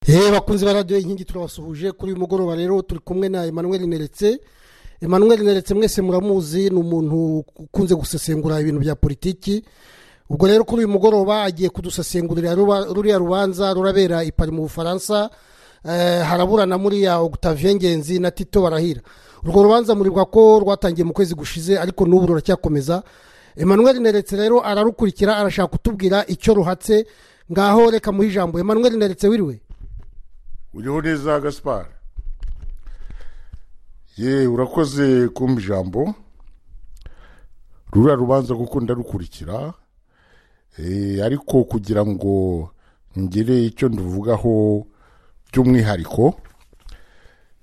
yewe bakunzi ba radiyo inkingi turabasuhuje kuri uyu mugoroba rero turi kumwe na emmanuel neretse emmanuel neretse mwese muramuzi ni umuntu ukunze gusesengura ibintu bya politiki ubwo rero kuri uyu mugoroba agiye kudusesengurira ruba- ruriya rubanza rurabera i pari mu bufaransa eh, haraburana muriya Octavien ngenzi na tito barahira urwo rubanza muribuka ko rwatangiye mu kwezi gushize ariko n'ubu ruracyakomeza emmanuel neretse rero ararukurikira arashaka kutubwira icyo ruhatse ngaho reka muhe ijambo emmanuel neretse wiriwe uriho neza gaspar ye urakoze kumva ijambo ruriya rubanza kuko ndarukurikira Eh, ariko kugira ngo ngire icyo nduvugaho by'umwihariko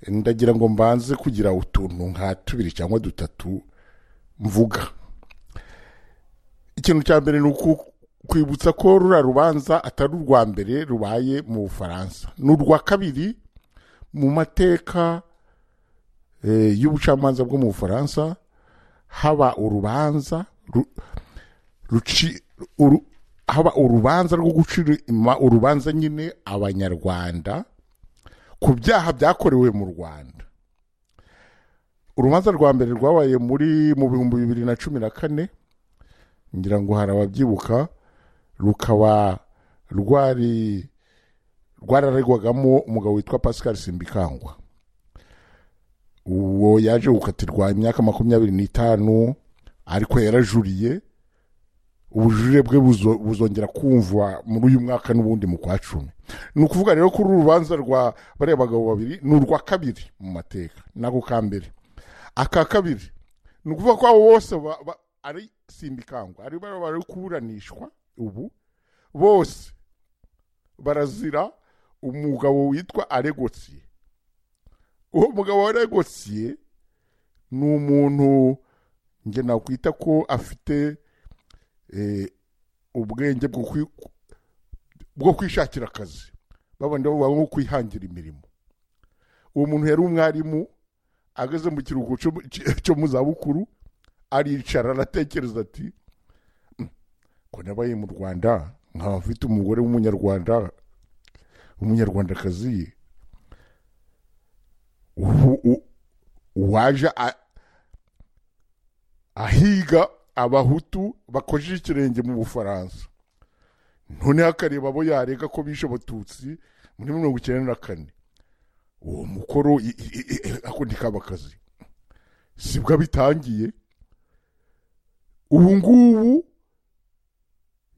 ndagira ngo mbanze kugira utuntu nka tubiri cyangwa dutatu mvuga ikintu cya mbere ni uku- kwibutsa ko rura rubanza atari urwa mbere rubaye mu bufaransa ni urwa kabiri mu mateka eh, y'ubucamanza bwo mu bufaransa haba urubanza ru- ruci- uru- haba urubanza rwo gucira ima- urubanza nyine abanyarwanda ku byaha byakorewe mu rwanda urubanza rwa mbere rwabaye muri mu bihumbi bibiri na cumi na kane ngira ngo hari ababyibuka rukaba rwari rwararegwagamo umugabo witwa pascal simbikangwa uwo yaje gukatirwa imyaka makumyabiri n'itanu ariko yarajuriye ubujurire bwe buzo- buzongera kumvwa muri uyu mwaka n'ubundi mu kwa cumi ni ukuvuga rero ko uru rubanza rwa bariya bagabo babiri ni urwa kabiri mu mateka nako ka mbere aka kabiri ni ukuvuga ko abo bose ba- ba- ari simbikangwa ari bari bari kuburanishwa ubu bose barazira umugabo witwa aregotsiye uwo mugabo aregotsiye ni umuntu njye nakwita ko afite eh, ubwenge bwo kwi- bwo kwishakira akazi babandi bavuga nko kwihangira imirimo uwo muntu yari umwarimu ageze mu kiruhuko cyo- cyo mu zabukuru aricara aratekereza ati "Mm, ko nabaye mu rwanda nkaba mfite umugore w'umunyarwanda w'umunyarwandakazi ubu- u- waje a- ahiga abahutu bakojeje ikirenge mu bufaransa noneho akareba abo yarega ko bishe abatutsi muri mirongo icyenda na kane uwo mukoro i- i- i- i- ako ntikaba akazi sibwo bitangiye ubu ngubu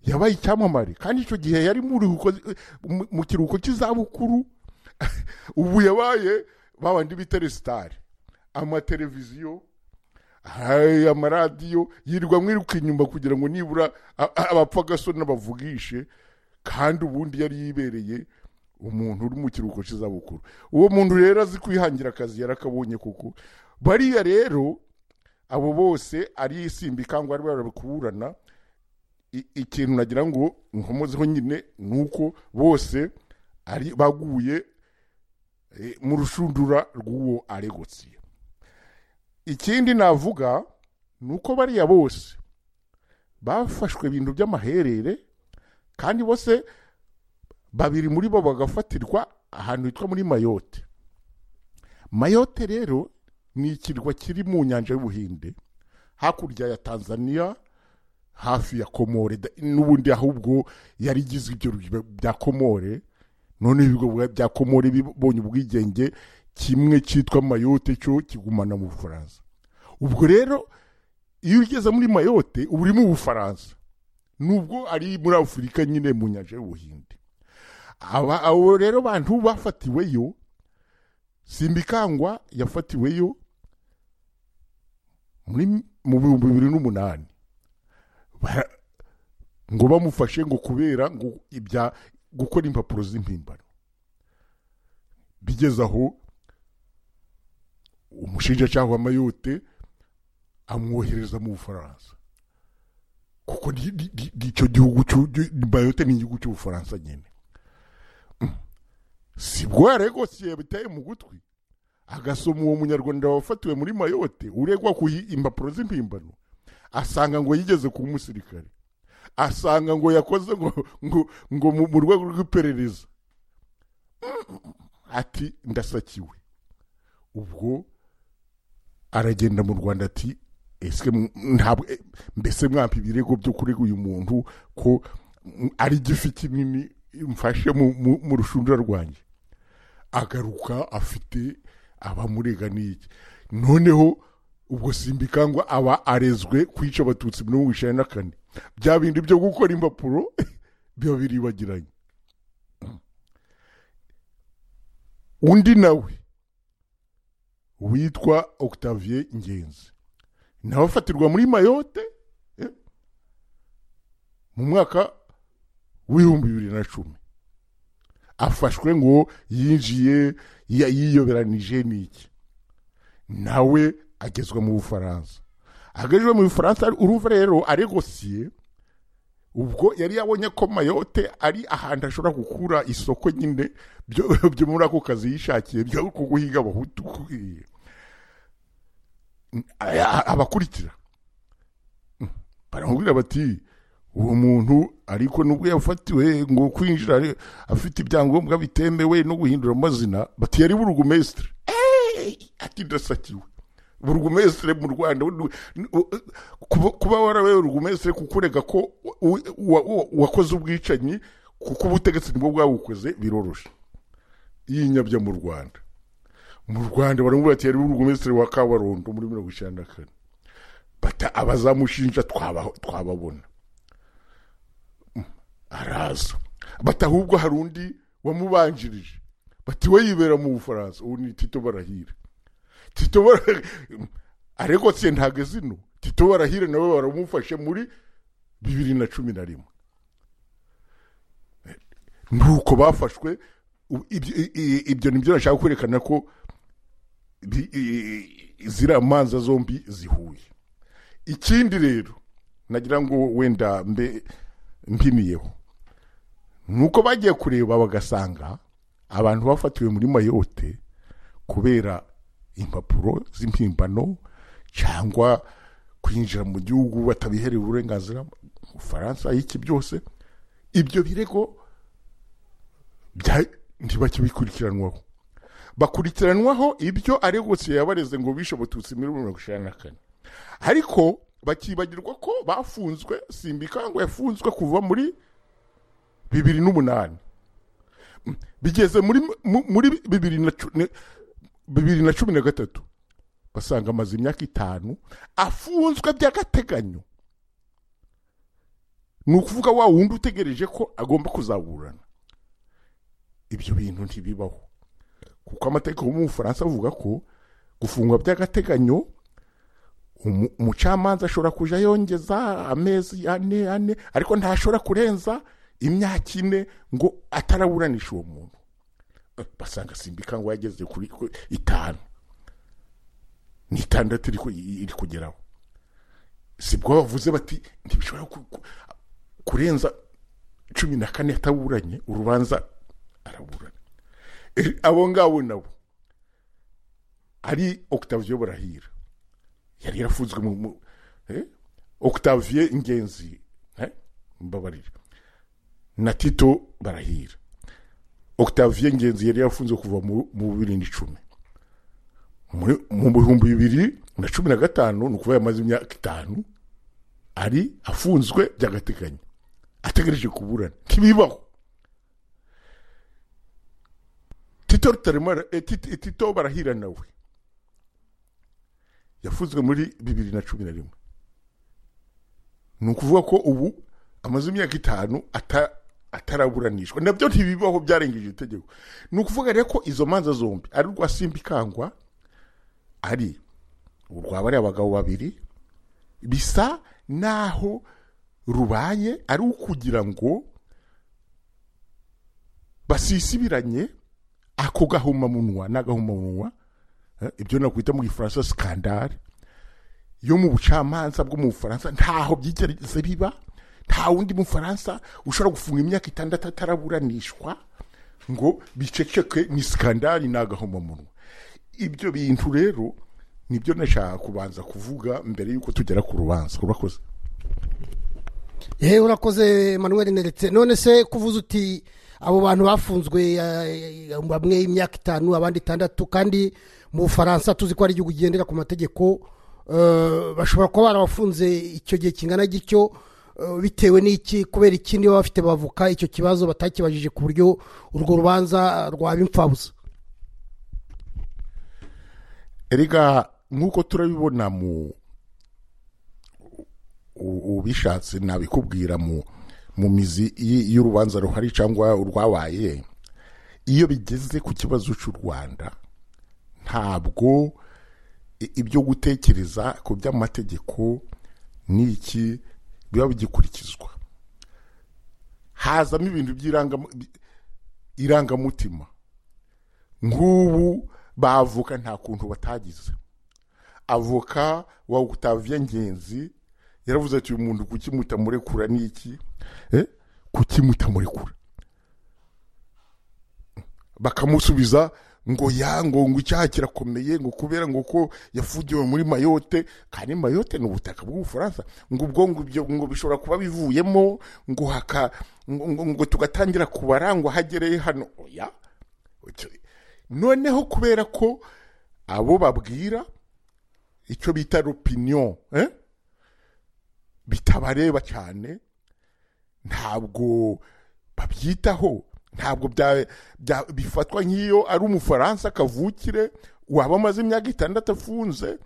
yabaye icyamamare kandi icyo gihe yari muri uko- mu- mu kiruhuko cy'izabukuru ubu yabaye babandi bita resitari amateleviziyo ay- amaradiyo yirirwa mwiruka inyuma kugira ngo nibura a- a- abapfagasoni n'abavugishe kandi ubundi yari yibereye umuntu uri mu kiruhuko cy'izabukuru uwo muntu rero azi kwihangira akazi yarakabonye kuko bariya rero abo bose ari isimbi cyangwa ari barakuburana I- ikintu nagira ngo nkomozeho nyine ni uko bose ari baguye eh, mu rushundura rw'uwo aregotsi ikindi navuga ni uko bariya bose bafashwe ibintu by'amaherere kandi bose babiri muri bo bagafatirwa ahantu hitwa muri mayote mayote rero ni ikirwa kiri mu nyanja y'ubuhinde hakurya ya tanzania hafi ya komore da- n'ubundi ahubwo yari igizwe ibyo biba bya komore none ibigo bwa- bya komore bibonye ubwigenge kimwe cyitwa mayote cyo kigumana mu bufaransa ubwo rero iyo ugeze muri mayote uba uri mu bufaransa nubwo ari muri afurika nyine mu nyanja y'ubuhinde aba abo rero bantu bafatiweyo simbikangwa yafatiweyo muri mu bihumbi bibiri n'umunani Bara- ngo bamufashe ngo kubera ngo ibya gukora impapuro z'impimbano bigeze aho umushinjacyaha wa mayote amwohereza mu bufaransa kuko ni- ni- ni- ni icyo gihugu cy'u- gi- mayote ni igihugu cy'ubufaransa nyine Mm. sibwo yaregosiye biteye mu gutwi agasoma uwo munyarwanda wafatiwe muri mayote uregwa ku yi- impapuro z'impimbano asanga ngo yigeze kuba umusirikare asanga ngo yakoze ngo ngo, ngo mu, mu rwego rw'iperereza ati ndasakiwe ubwo aragenda mu rwanda ati ese ntabwo eh, mbese mwampa ibirego byo kurega uyu muntu ko mm, ari igifi kinini mfashe mu- mu mu rushundura rwanjye agaruka afite abamurega n'iki noneho ubwo simbikangwa aba arezwe kwica abatutsi mirongo icyenda na kane bya bindi byo gukora impapuro biba biribagiranye undi nawe witwa octavie ngenzi nawe afatirwa muri mayote eh, mu mwaka w'ibihumbi bibiri na cumi afashwe ngo yinjiye ya- yiyoberanije n'iki nawe agezwa mu bufaransa agejwe mu bufaransa urumva rero aregosiye ubwo yari yabonye ko mayote ari ahantu ashobora gukura isoko nyine byo byo muri ako kazi yishakiye byo kuguhiga abahutu eh, aya- abakurikira baramubwira bati uwo muntu ariko nubwo yafatiwe ngo kwinjira ari- afite ibyangombwa bitemewe no guhindura amazina bati yari burugumesitire ati ndasakiwe burugumesitire mu rwanda nu- nu- kuba- kuba warabaye burugumesitire kukurega ko u- wa- wa- wakoze ubwicanyi kuko ubutegetsi nibwo bwabukoze biroroshe yinyabya mu rwanda mu rwanda baramubwira ati yari burugumesitire wa kabarondo muri mirongo icyenda na kane bata abazamushinja twaba- twababona Mm, araza bati ahubwo hari undi wamubanjirije bati we yibera mu bufaransa ubu ni tito barahira tito barahira ariko se ntago zino tito barahira nawe baramufashe muri bibiri na cumi na rimwe nuko bafashwe u- ibyo i- i- ibyo ni byo nashaka kwerekana ko bi- i- i- ziriya manza zombi zihuye ikindi rero nagira ngo wenda mbe mpimiyeho ni uko bagiye kureba bagasanga abantu bafatiwe muri mayote kubera impapuro z'impimbano cyangwa kwinjira mu gihugu batabiherewe uburenganzira mu bufaransa iki byose ibyo birego bya- ntibakibikurikiranwaho bakurikiranwaho ibyo aregotse yabareze ngo bishe abatutsi muri mirongo icyenda na kane ariko bakibagirwa ko bafunzwe simbikango yafunzwe kuva muri bibiri n'umunani Mm, bigeze muri mu- muri bibiri na cu- ne- bibiri na cumi na gatatu basanga amaze imyaka itanu afunzwe by'agateganyo ni ukuvuga wa wundi utegereje ko agomba kuzaburana ibyo bintu ntibibaho kuko amategeko yo mu bufaransa avuga ko gufungwa by'agateganyo umu- umucamanza ashobora kujya yongeza amezi ane ane ariko ntashobora kurenza imyaka ine ngo ataraburanisha uwo muntu Eh, basanga simbika ngo yageze kuri ku- itanu ni itandatu iri ku- iri kugeraho sibwo bavuze bati ntibishobora ku- ku- kurenza cumi na kane ataburanye urubanza araburana Eh, abo ngabo nabo ari octavio barahira yari yarafunzwe mu mu- eh? octavie ingenzi eh? mbabarira na tito barahira octavie ingenzi yari yarafunzwe kuva mu mu bibiri n'icumi Muri- mu bihumbi bibiri na cumi na gatanu ni ukuvuga yamaze imyaka itanu ari afunzwe by'agateganyo ategereje kuburana ntibibaho tito rutaremara eh, Tito- tito barahira nawe yafunzwe muri bibiri na cumi na rimwe ni ukuvuga ko ubu amaze imyaka itanu ata- ataraburanishwa nabyo ntibibaho byarengeje itegeko ni ukuvuga rero ko izo manza zombi ari urwa simbikangwa ari urwa bariya bagabo babiri bisa naho rubaye ari ukugira ngo basisibiranye ako gahomamunwa n'agahomamunwa Eh, ibyo nakwita mu gifaransa sikandari yo mu bucamanza bwo mu bufaransa ntaho byigeze biba nta wundi mufaransa ushobora gufunga imyaka itandatu ataraburanishwa ngo biceceke ni sikandari ni agahomamunwa ibyo bintu rero nibyo nashaka kubanza kuvuga mbere y'uko tugera ku rubanza urakoze yewe urakoze manuel neretse none se kuvuze uti abo bantu bafunzwe eh, bamwe imyaka itanu abandi itandatu kandi mu bufaransa tuzi ko ari igihugu kigendera ku mategeko eh, bashobora kuba barabafunze icyo gihe kingana gityo eh, bitewe n'iki kubera ikindi baba bafite bavuka icyo kibazo batakibajije ku buryo urwo rubanza rwaba imfabusa erega nk'uko turabibona mu u- ubishatse nabikubwira mu mu mizi y- y'urubanza ruhari cyangwa urwabaye iyo bigeze ku kibazo cy'u rwanda ntabwo i- ibyo gutekereza ku by'amategeko n'iki biba bigikurikizwa hazamo ibintu by'irangam- bi- irangamutima nk'ubu bavuka nta kuntu batagize avoka wa Octavien ngenzi yaravuze ati uyu muntu kuki mutamurekura ni iki Eh? kuki mutamurekura bakamusubiza ngo ya ngo ngo icyaha kirakomeye ngo kubera ngo ko yafugiwe muri mayote kandi mayote ni ubutaka bw'ubufaransa ngo ubwo ngo ibyo ngo bishobora kuba bivuyemo ngo haka ngo, ngo, ngo tugatangira kubara ngo hagereye hano oya Icyo- noneho kubera ko abo babwira icyo bita l'opinion eh? bitabareba cyane ntabwo babyitaho ntabwo bya, bya, bifatwa nk'iyo ari umufaransa kavukire waba amaze imyaka itandatu afunze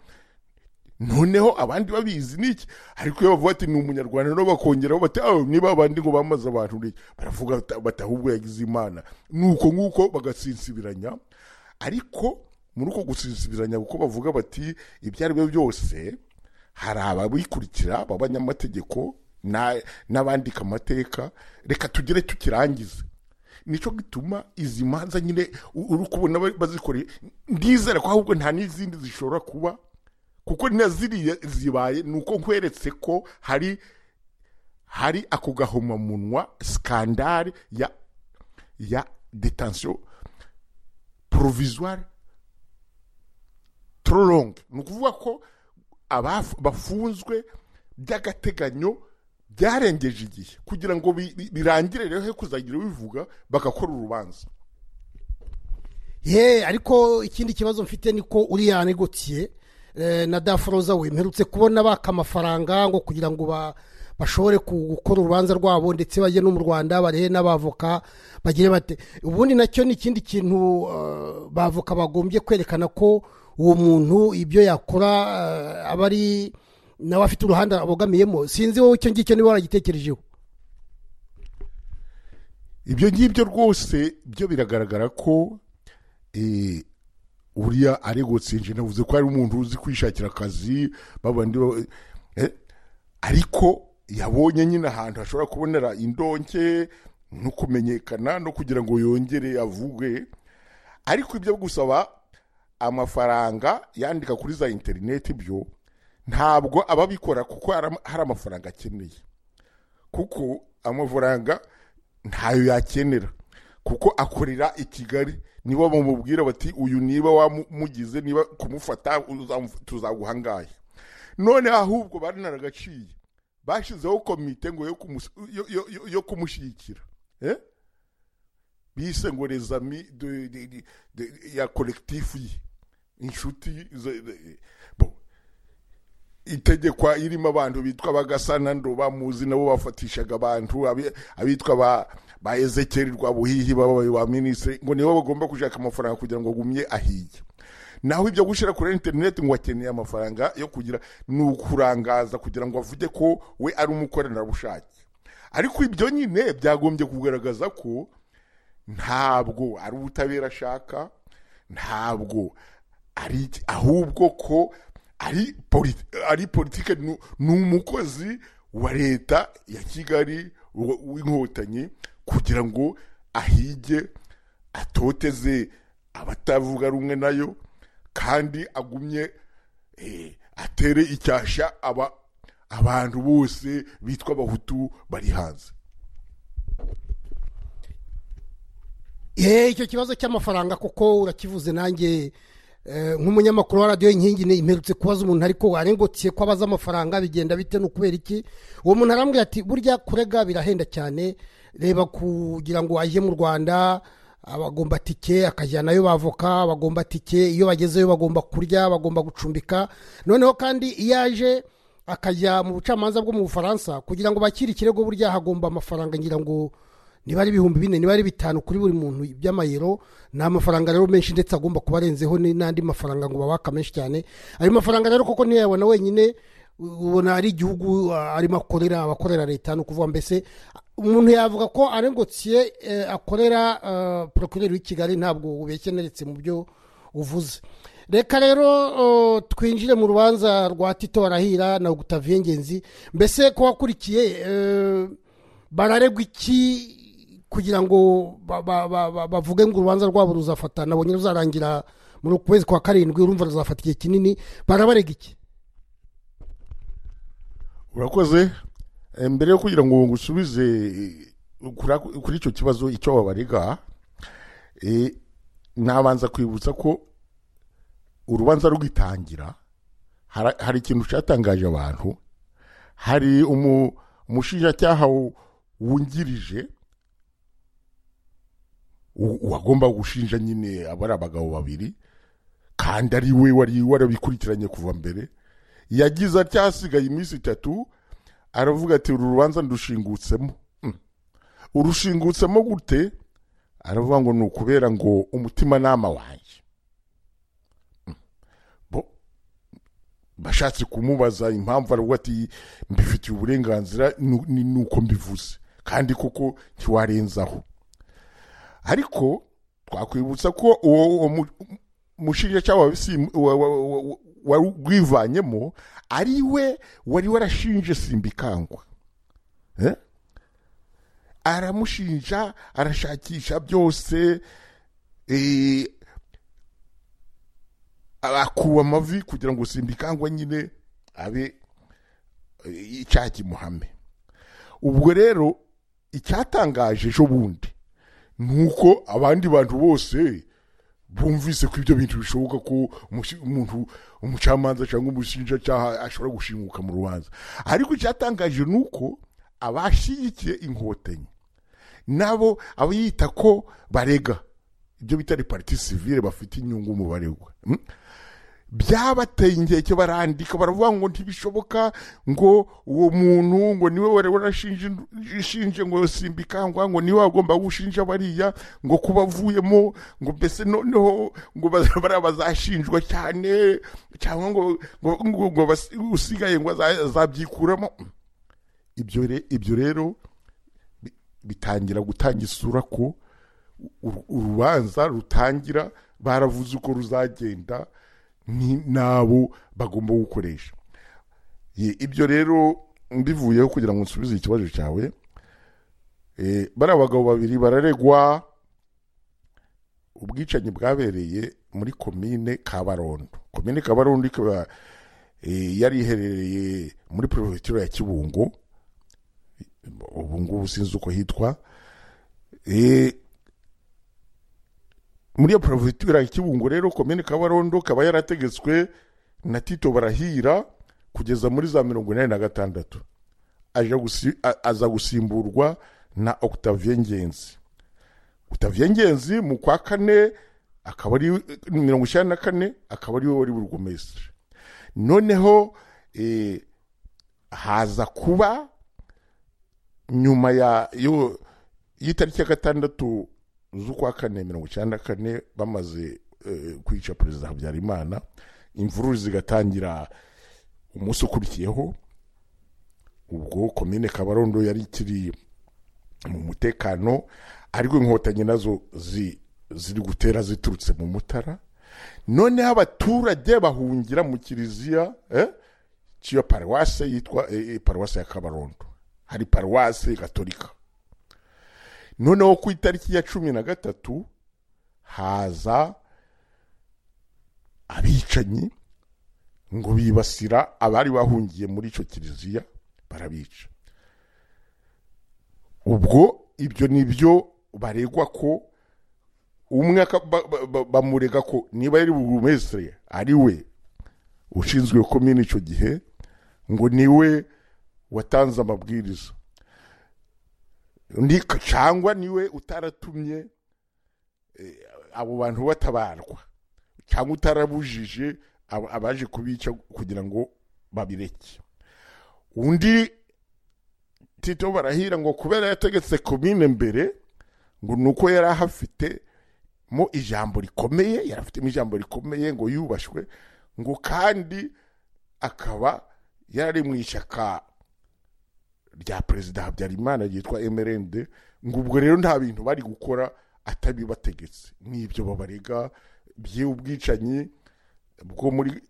noneho abandi babizi ni iki ariko iyo bavuga ati ni umunyarwanda no bakongeraho bati aho niba abandi ngo bamaze abantu ni iki?" baravuga bata- bati ahubwo yagize imana nuko nguko bagasinsibiranya ariko muri uko gusinsibiranya kuko bavuga bati ibyo ari byo byose hari ababikurikira b'abanyamategeko na- n'abandika amateka reka tugere tukirangize nicyo gituma izi manza nyine u- uri kubona ba- bazikoreye ndizera ko ahubwo nta n'izindi zishobora kuba kuko na ziriya zibaye ni uko nkweretse ko hari hari ako gahomamunwa sikandari ya ya detansiyo porovizuwari tororonge ni ukuvuga ko abaf- bafunzwe by'agateganyo byarengeje igihe kugira ngo bi- bi- birangire rero he kuzagira ubivuga bagakora urubanza ye ariko ikindi kibazo mfite ni ko uriya negotiye eh, na daforoza we mperutse kubona baka amafaranga ngo kugira ngo ba- bashobore ku- gukora urubanza rwabo ndetse bajye no mu rwanda barehe n'abavoka bagire bate ubundi nacyo ni ikindi kintu eh, bavoka bagombye kwerekana ko uwo muntu ibyo yakora eh, aba ari nawe afite uruhande abogamiyemo sinzi wowe icyo ngicyo niba waragitekerejeho ibyo ngibyo rwose byo biragaragara ko eh, uriya aregotsinje navuze ko ari umuntu uzi kwishakira akazi babandi ba- eh, ariko yabonye nyine ahantu hashobora kubonera indonke no kumenyekana no kugira ngo yongere avuge ariko ibyo gusaba amafaranga yandika kuri za interineti byo ntabwo ababikora kuko hari hari amafaranga akeneye kuko amafaranga ntayo yakenera kuko akorera i kigali niba bamubwira bati uyu niba wamugize niba kumufata uzamu- tuzaguha angahe none ahubwo barinaragaciye bashyizeho komite ngo yo kumus- yo- yo- yo- yo kumushyigikira Eh? bise ngo les amis de- de- de- de- ya kolekitifu ye inshuti ze- ze- bon itegekwa irimo abantu bitwa bagasana ndo bamuzi nabo bafatishaga abantu abi- abitwa ba ba ezekeri rwabuhihi babaye ba minisitiri ngo nibo bagomba gushaka amafaranga kugira ngo agumye ahiye naho ibyo gushyira kuri interineti ngo akeneye amafaranga yo kugira ni ukurangaza kugira ngo avuge ko we ari umukoranabushake ariko ibyo nyine byagombye kugaragaza ko ntabwo ari ubutabera ashaka ntabwo ari iki- ahubwo ko ari politi- ari politike ni ni umukozi wa leta ya kigali w- w'inkotanyi kugira ngo ahige atoteze abatavuga rumwe nayo kandi agumye eh, atere icyasha aba abantu bose bitwa abahutu bari hanze ye icyo kibazo cy'amafaranga kuko urakivuze nanjye eh, nk'umunyamakuru wa radiyo inkingi ni imperutse kubaza umuntu ariko warengotse ko abaza amafaranga bigenda bite ni ukubera iki uwo muntu arambwira ati burya kurega birahenda cyane reba kugira ngo ajye mu rwanda abagomba tike akajyanayo bavoka abagomba tike iyo bagezeyo bagomba kurya bagomba gucumbika noneho kandi iyo aje akajya mu bucamanza bwo mu bufaransa kugira ngo bakire ikirego burya hagomba amafaranga ngira ngo niba ari ibihumbi bine niba ari bitanu kuri buri muntu by'amayero ni amafaranga rero menshi ndetse agomba kuba arenzeho ni- n'andi mafaranga ngo babaka menshi cyane ayo mafaranga rero koko ntiyayabona wenyine ubona ari igihugu ah, arimo akorera abakorera leta ni ukuvuga mbese umuntu yavuga ko arengotiye eh, akorera ah, procureur w'i kigali ntabwo ubekeneretse mu byo uvuze reka rero eh, twinjire mu rubanza rwa tito barahira na gutaviye ngenzi mbese ko wakurikiye eh, bararegwa iki kugira ngo ba- ba- ba- ba- bavuge ngo urubanza rwabo ruzafata nabonye ruzarangira muri uku kwezi kwa karindwi urumva ruzafata igihe kinini barabarega iki urakoze Eh, mbere yo kugira ngo ngusubize eh, kura- kuri icyo kibazo icyo babarega eh, nabanza kwibutsa ko urubanza rugitangira hara- hari ikintu cyatangaje abantu hari umu- umushinjacyaha wu- wungirije u- uwagomba gushinja nyine aba ari abagabo babiri kandi ari we wari warabikurikiranye kuva mbere yagize atya hasigaye iminsi itatu aravuga ati uru rubanza ndushingutse urushingutsemo gute aravuga ngo ni ukubera ngo umutimanama wanjye Mm. Bo- bashatse kumubaza impamvu aravuga ati mbifitiye uburenganzira nu- ni ni uko mbivuze kandi koko ntiwarenzaho ariko twakwibutsa ko uwo uwo mu- umushinjacyaha wa Sim- wa- wa- wa- wa- wari wivanyemo ari we wari warashinje simbikangwa Eh? aramushinja arashakisha byose eh, akuba amavi kugira ngo simbikangwa nyine abe eh, icyaha kimuhame ubwo rero icyatangaje ejo bundi ni uko abandi bantu bose bumvise ko ibyo bintu bishoboka ko umusi- umuntu umucamanza cyangwa umushinjacyaha ashobora gushimuka mu rubanza ariko icyatangaje ni uko abashyigikiye inkotanyi nabo abayita ko barega ibyo bita repariti sivire bafite inyungu mu baregwa Mm? byabateye inkeke barandika baravuga ngo ntibishoboka ngo uwo muntu ngo niwe wari warashinje ishinje ngo simbikangwa ngo niwe wagomba gushinja bariya ngo kuba avuyemo ngo mbese noneho ngo baza- bariya bazashinjwa cyane cyangwa ngo ngo ngo, ngo bas- usigaye ngo aza- azabyikuramo ibyo re- ibyo rero bi- bitangira gutanga isura ko uru- urubanza rutangira baravuze uko ruzagenda ni- n'abo bagomba gukoresha Ye- ibyo rero mbivuyeho kugira ngo nsubize ikibazo cyawe Eh, bariya bagabo babiri bararegwa ubwicanyi bwabereye muri komine kabarondo komine kabarondo ikaba eh, yari iherereye muri perefegitura ya kibungo ubu ngubu sinzi uko hitwa Eh, muri iyo porovitura ya kibungo rero komine kabarondo kaba yarategetswe na tito barahira kugeza muri za mirongo inani na gatandatu aja gusi- a- aza gusimburwa na octavien ngenzi octavien ngenzi mu kwa kane akaba ari mirongo icyenda na kane akaba ari we wari burugumesitiri noneho eh, haza kuba nyuma ya yo y'itariki ya gatandatu z'ukwa kane mirongo icyenda na kane bamaze eh, kwica perezida habyarimana imvururu zigatangira umunsi ukurikiyeho ubwo komine kabarondo yari ikiri mu mutekano ariko inkotanyi nazo zi- ziri gutera ziturutse mu mutara noneho abaturage bahungira mu kiliziya eh, cy'iyo paruwase yitwa eh, eh, paruwase ya kabarondo hari paruwase gatolika noneho ku itariki ya cumi na gatatu haza abicanyi ngo bibasira abari bahungiye muri icyo kiliziya barabica ubwo ibyo ni byo baregwa ko umwe aka- ba- ba- ba- bamurega ko niba ari burugumesitiri ari we ushinzwe komini icyo gihe ngo niwe watanze amabwiriza ni cyangwa niwe utaratumye eh, abo bantu batabarwa cyangwa utarabujije ab- abaje kubica kugira ngo babireke undi tito barahira ngo kubera yategetse komine mbere ngo ni uko yari ahafite mo ijambo rikomeye yari afitemo ijambo rikomeye ngo yubashwe ngo kandi akaba yari mu ishyaka rya perezida habyarimana ryitwa emerende ngo ubwo rero nta bintu bari gukora atabibategetse n'ibyo babarega by'ubwicanyi bwo muri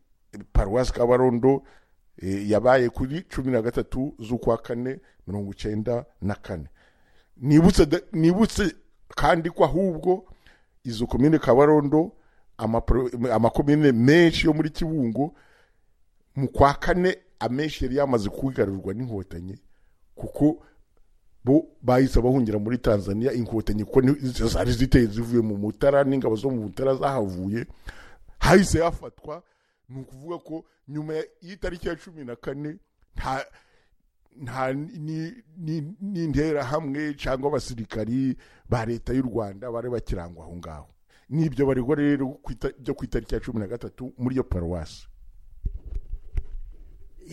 paruwasi kabarondo eh, yabaye kuri cumi na gatatu z'ukwa kane mirongo icyenda na kane nibutse da- nibutse kandi ko ahubwo izo komine kabarondo amapro- amakomine menshi yo muri kibungo mu kwa kane amenshi yari yamaze kugarurirwa n'inkotanyi kuko bo bahise bahungira muri tanzania inkotanyi kuko ni- zari ziteye zivuye mu mutara n'ingabo zo mu mutara zahavuye hahise hafatwa ni ukuvuga ko nyuma ya- y'itariki ya cumi na kane nta nta ni- ni- n'interahamwe cyangwa abasirikari ba leta y'u rwanda bari bakirangwa aho ngaho n'ibyo baregwa rero ku ita- byo ku itariki ya cumi na gatatu muri iyo paruwasi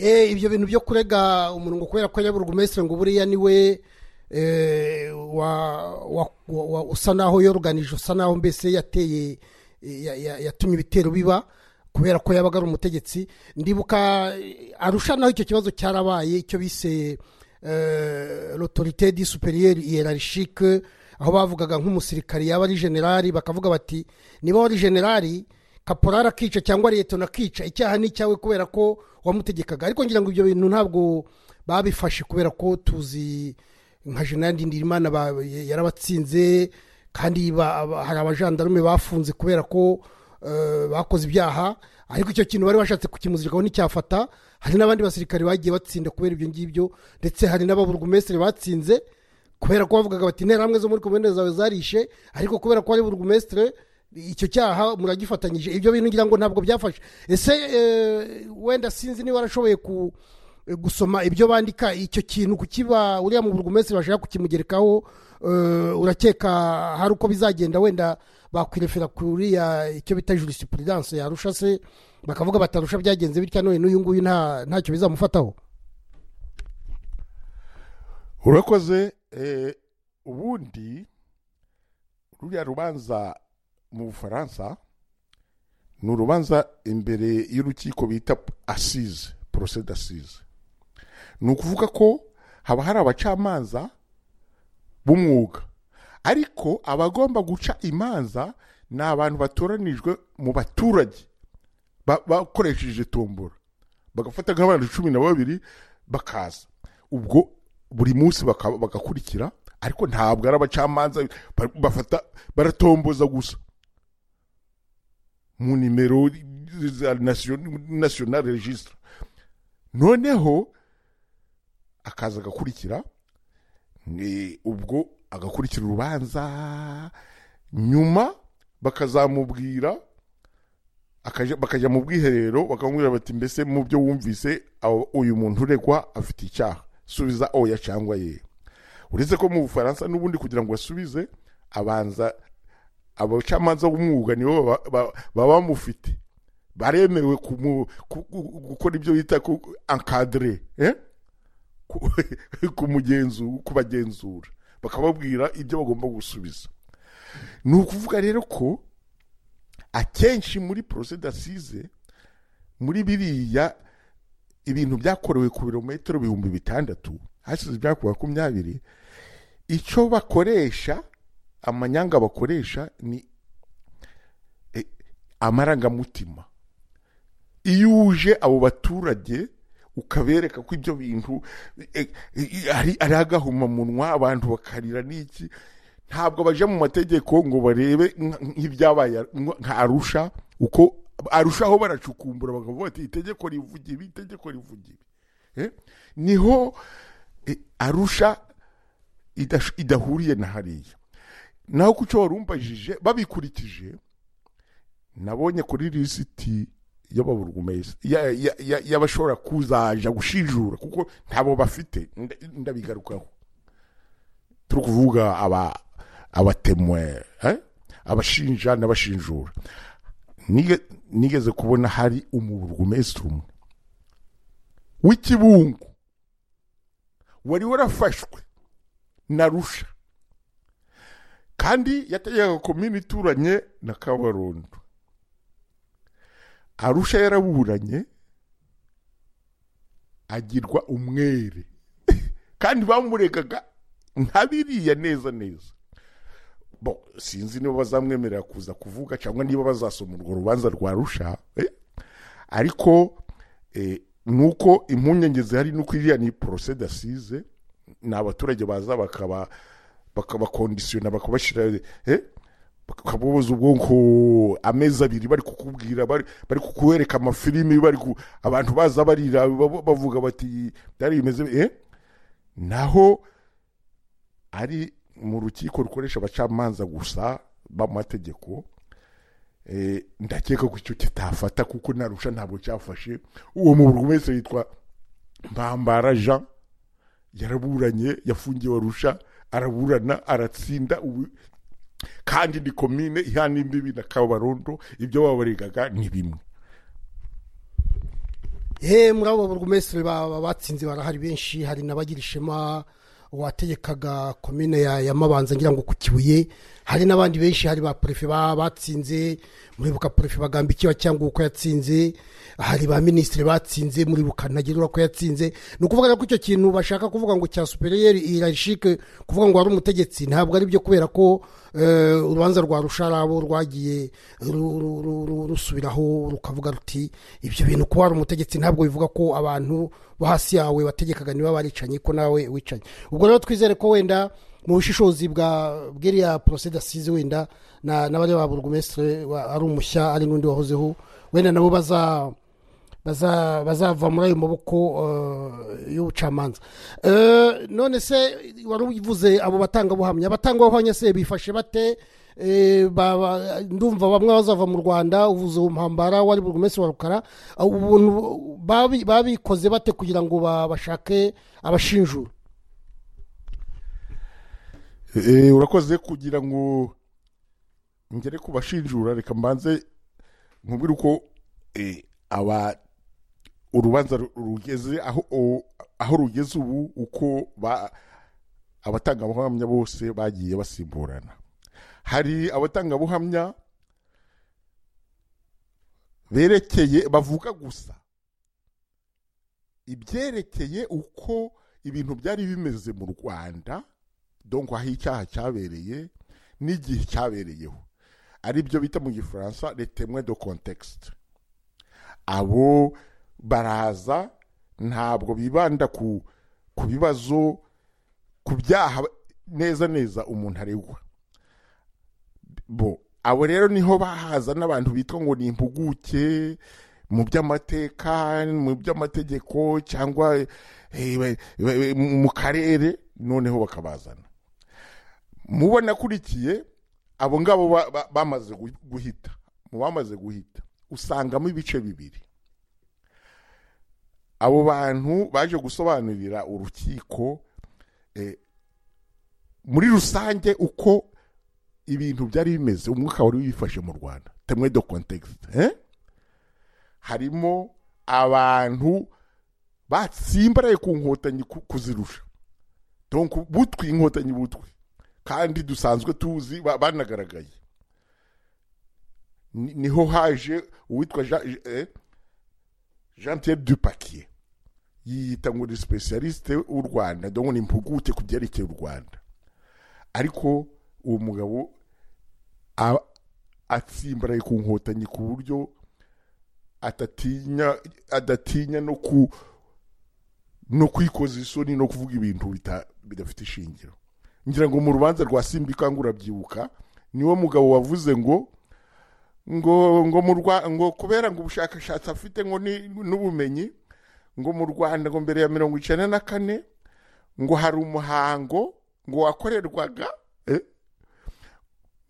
Eh, ibyo bintu byo kurega umuntu ngo kubera ko yaburwa umesire ngo buriya niwe eh, wa- wa- wa- wa- usa naho yoruganije usa naho mbese yateye ya- ya- yatumye ibitero biba kubera ko yabaga ari umutegetsi ndibuka eh, arusha naho icyo kibazo cyarabaye icyo bise eh, l'autorité di supérieure hiérarchique aho bavugaga nk'umusirikari yaba ari generali bakavuga bati niba wari generali kaporari akica cyangwa leta nakica icyaha ni icyawe kubera ko wamutegekaga ariko ngira ngo ibyo bintu ntabwo babifashe kubera ko tuzi nka jenerali ndindirimana ba- yarabatsinze kandi ba- ba- hari abajandarume bafunze kubera ko eh, bakoze ibyaha ariko icyo kintu bari bashatse kukimuzirikaho nticyafata hari n'abandi basirikare bagiye batsinda kubera ibyo ngibyo ndetse hari n'ababurugumesitiri batsinze kubera ko bavugaga bati interahamwe zo muri komine zawe zarishe ariko kubera ko ari burugumesitire icyo cyaha muragifatanyije ibyo bintu ngira ngo ntabwo byafashe ese eh, wenda sinzi niba warashoboye ku gusoma ibyo bandika icyo kintu kukiba uriya mu burugumesitiri bashaka kukimugerekaho eh, urakeka hari uko bizagenda wenda bakwirefera kuriya icyo bita jurisipurudanse yarusha se bakavuga batarusha byagenze bitya none n'uyu nguyu nta ntacyo bizamufataho urakoze eh, ubundi ruriya rubanza mu bufaransa ni urubanza imbere y'urukiko bita asize porosede asize ni ukuvuga ko haba hari abacamanza b'umwuga ariko abagomba guca imanza ni abantu batoranijwe mu baturage ba- bakoresheje tombora bagafata nk'abantu cumi na babiri bakaza ubwo buri munsi baka- bagakurikira ariko ntabwo ari abacamanza ba- bafata baratomboza gusa mu nimero za nasiyonari regisitara noneho akaza agakurikira ni- ubwo agakurikira urubanza nyuma bakazamubwira akaja- bakajya mu bwiherero bakamubwira bati mbese mu byo wumvise aho uyu muntu uregwa afite icyaha subiza oya cyangwa ye uretse ko mu bufaransa n'ubundi kugira ngo asubize abanza abacamanza b'umwuga nibo baba- ba- baba bamufite baremewe kumu- ku- ku- gukora ibyo bita ankadire ku- kumugenzu- kubagenzura bakababwira ibyo bagomba gusubiza ni ukuvuga rero ko akenshi muri porose dasize muri biriya ibintu byakorewe ku birometero ibihumbi bitandatu hasize ibyakorewe makumyabiri icyo bakoresha amanyanga bakoresha ni eh, amarangamutima iyo uje abo baturage ukabereka ko ibyo bintu eh, eh, hari ari agahumamunwa abantu bakarira n'iki ntabwo baje mu mategeko ngo barebe nk- nk'ibyabaye nk- nka arusha uko arushaho baracukumbura bakavuga bati itegeko rivuga ibi itegeko rivuga ibi Eh, niho eh, arusha idash- idahuriye na hariya naho kuco warumbajije babikurikije nabonye kuri lisiti y'ababurugumesi ya- ya- ya- y'abashobora kuzaja gushinjura kuko ntabo bafite nda- ndabigarukaho turi kuvuga aba abatemwe eh? abashinja n'abashinjura Nige- nigeze kubona hari umuburugumesitiri umwe w'ikibungo wari warafashwe na rusha kandi yategekaga komini ituranye na kabarondo arusha yaraburanye agirwa umwere kandi bamuregaga ntabiriya neza neza bo sinzi niba bazamwemerera kuza kuvuga cyangwa niba bazasoma urwo rubanza rwa rusha eh? ariko eh, nuko impungenge zihari nuko iriya ni porose dasize ni abaturage baza bakaba bakabakondisiyona bakabashyira eh? bakabubuza ubwonko amezi abiri bari kukubwira bari bari kukuwereka amafilimi bari ku- abantu baza barira bab- bavuga bati byari bimeze eh? naho ari mu rukiko rukoresha abacamanza gusa b'amategeko eh, ndakeka ko icyo kitafata kuko narusha ntabwo cyafashe uwo mu wese yitwa mbambara jean yaraburanye yafungiwe arusha araburana aratsinda ubu kandi ni komine ihana imbibi na kabarondo ibyo babaregaga ni bimwe he muri abo burugumesitiri ba- ba- batsinze barahari benshi hari n'abagira ishema wategekaga komine ya, ya mabanza ngira ngo ku kibuye hari n'abandi benshi hari ba perefe ba- batsinze muribuka perefe bagambiki wa cyangwa uko yatsinze hari ba minisitiri batsinze muribuka ntagerura ko yatsinze ni ukuvuga rero ko icyo kintu bashaka kuvuga ngo cya superiyeri irashike kuvuga ngo wari umutegetsi ntabwo ari byo kubera ko eh, urubanza rwa rusharabo rwagiye ru- ru- ru- ru- rusubiraho rukavuga ruti ibyo bintu kuba wari umutegetsi ntabwo bivuga ko abantu bo hasi yawe bategekaga niba baricanye ko nawe wicanye ubwo rero twizere ko wenda mu bushishozi bwa bw'iriya porose dasize wenda na- n'abari ba burugumesitire wa- ari umushya ari n'undi wahozeho wenda nabo baza baza- bazava muri ayo maboko eh, y'ubucamanza Eh, none se wari uvuze abo batangabuhamya abatangabuhamya se bifashe bate Eh, ba- ba- ndumva bamwe bazava mu rwanda uvuze uwo mpambara wari buri munsi wa rukara Ah, ubuntu babi- babikoze bate kugira ngo ba- bashake abashinjura Eh, urakoze kugira ngo ngere ku bashinjura reka mbanze nkubwire uko eh, aba urubanza ru- rugeze aho o- aho rugeze ubu uko ba- abatangabuhamya bose bagiye basimburana hari abatangabuhamya berekeye bavuga gusa ibyerekeye uko ibintu byari bimeze mu rwanda donc aho icyaha cyabereye n'igihe cyabereyeho ari byo bita mu gifaransa les témoins de contexte abo baraza ntabwo bibanda ku ku bibazo ku byaha neza neza umuntu aregwa bo abo rero niho bahaza n'abantu bitwa ngo ni impuguke mu by'amateka mu by'amategeko cyangwa eh, ba- ba- mu karere noneho bakabazana mubo nakurikiye abo ngabo ba- ba- bamaze gu- guhita mu bamaze guhita usangamo ibice bibiri abo bantu baje gusobanurira urukiko eh, muri rusange uko ibintu byari bimeze umwuka wari wifashe mu rwanda temwe do context eh? harimo abantu batsimbaraye ku nkotanyi ku- kuzirusha donc butwi inkotanyi butwi kandi dusanzwe tuzi ba- banagaragaye Ni- niho haje uwitwa Jean- Je- eh, jean pierre dupakier yiyita ngo ni specialiste w'u rwanda donc ni impuguke ku byerekeye u rwanda ariko uwo mugabo a- atsimbaraye ku nkotanyi ku buryo atatinya adatinya no ku no kwikoza isoni no kuvuga ibintu bita- bidafite ishingiro ngira ngo mu rubanza rwa simbika ngo urabyibuka niwo mugabo wavuze ngo ngo ngo mu Rwa- ngo kubera ngo ubushakashatsi afite ngo ni- n'ubumenyi ngo mu rwanda ngo mbere ya mirongo icyenda na kane ngo hari umuhango ngo wakorerwaga eh,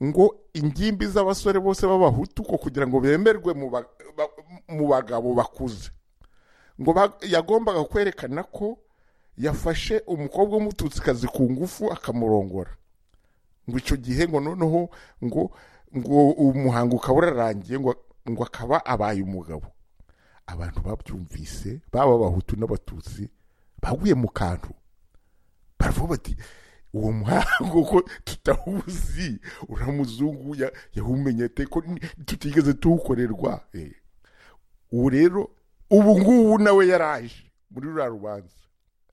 ngo ingimbi z'abasore bose b'abahutu ko kugira ngo bemerwe mu ba- ba- mu bagabo bakuze ngo ba- yagombaga kwerekana ko yafashe umukobwa w'umututsikazi ku ngufu akamurongora ngo icyo gihe ngo noneho ngo ngo umuhango ukaba urarangiye ngo ngo akaba abaye umugabo abantu babyumvise baba abahutu n'abatutsi baguye mu kantu baravuga bati uwo muhango ko tutawuzi uramuzungu ya- yawumenye te ko ni- tutigeze tuwukorerwa Eh. ubu rero ubu ngubu nawe yaraje muri ruriya rubanza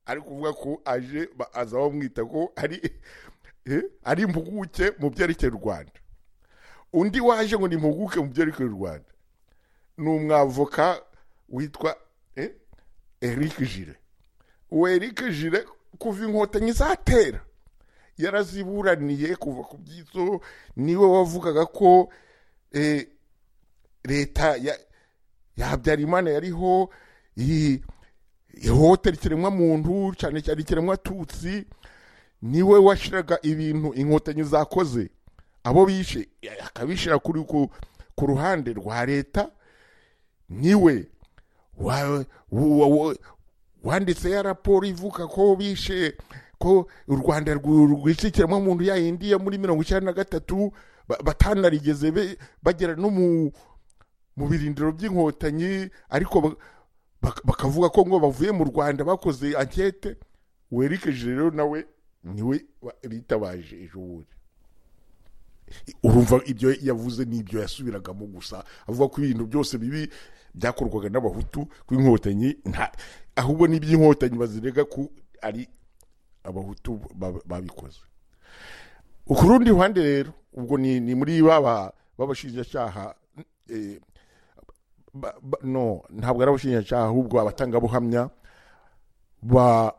ari kuvuga ko aje ba- aza bamwita ko ari eh, ari impuguke mu byerekeye u rwanda undi waje ngo ni impuguke mu byerekeye u rwanda ni umwavoka witwa eh, eric jire uwo eric jire kuva inkotanyi zatera yaraziburaniye kuva ku byitso niwe wavugaga ko eh, leta ya ya habyarimana yariho iyi- ihohotera ikiremwamuntu cyane cyane ikiremwatutsi niwe washyiraga ibintu inkotanyi zakoze abo bishe akabishyira kuri ku- ku ruhande rwa leta niwe wa- wa- wa- wanditse ya raporo ivuga ko bishe ko u rwanda rwu- rwishe ikiremwamuntu yayindi yo muri mirongo icyenda na gatatu ba- batanarigeze be- bagera no mu mu birindiro by'inkotanyi ariko ba- bak- bakavuga ko ngo bavuye mu rwanda bakoze ankete werekeje rero nawe niwe wa- bitabaje ejo bundi urumva ibyo yavuze n'ibyo yasubiragamo gusa avuga ko ibintu byose bibi byakorwaga n'abahutu ku inkotanyi nta- ahubwo n'iby'inkotanyi bazirega ko ari abahutu ba- babikoze ku rundi ruhande rero ubwo ni ni muri baba b'abashinjacyaha eh, ba- ba- no ntabwo ari abashinjacyaha ahubwo abatangabuhamya ba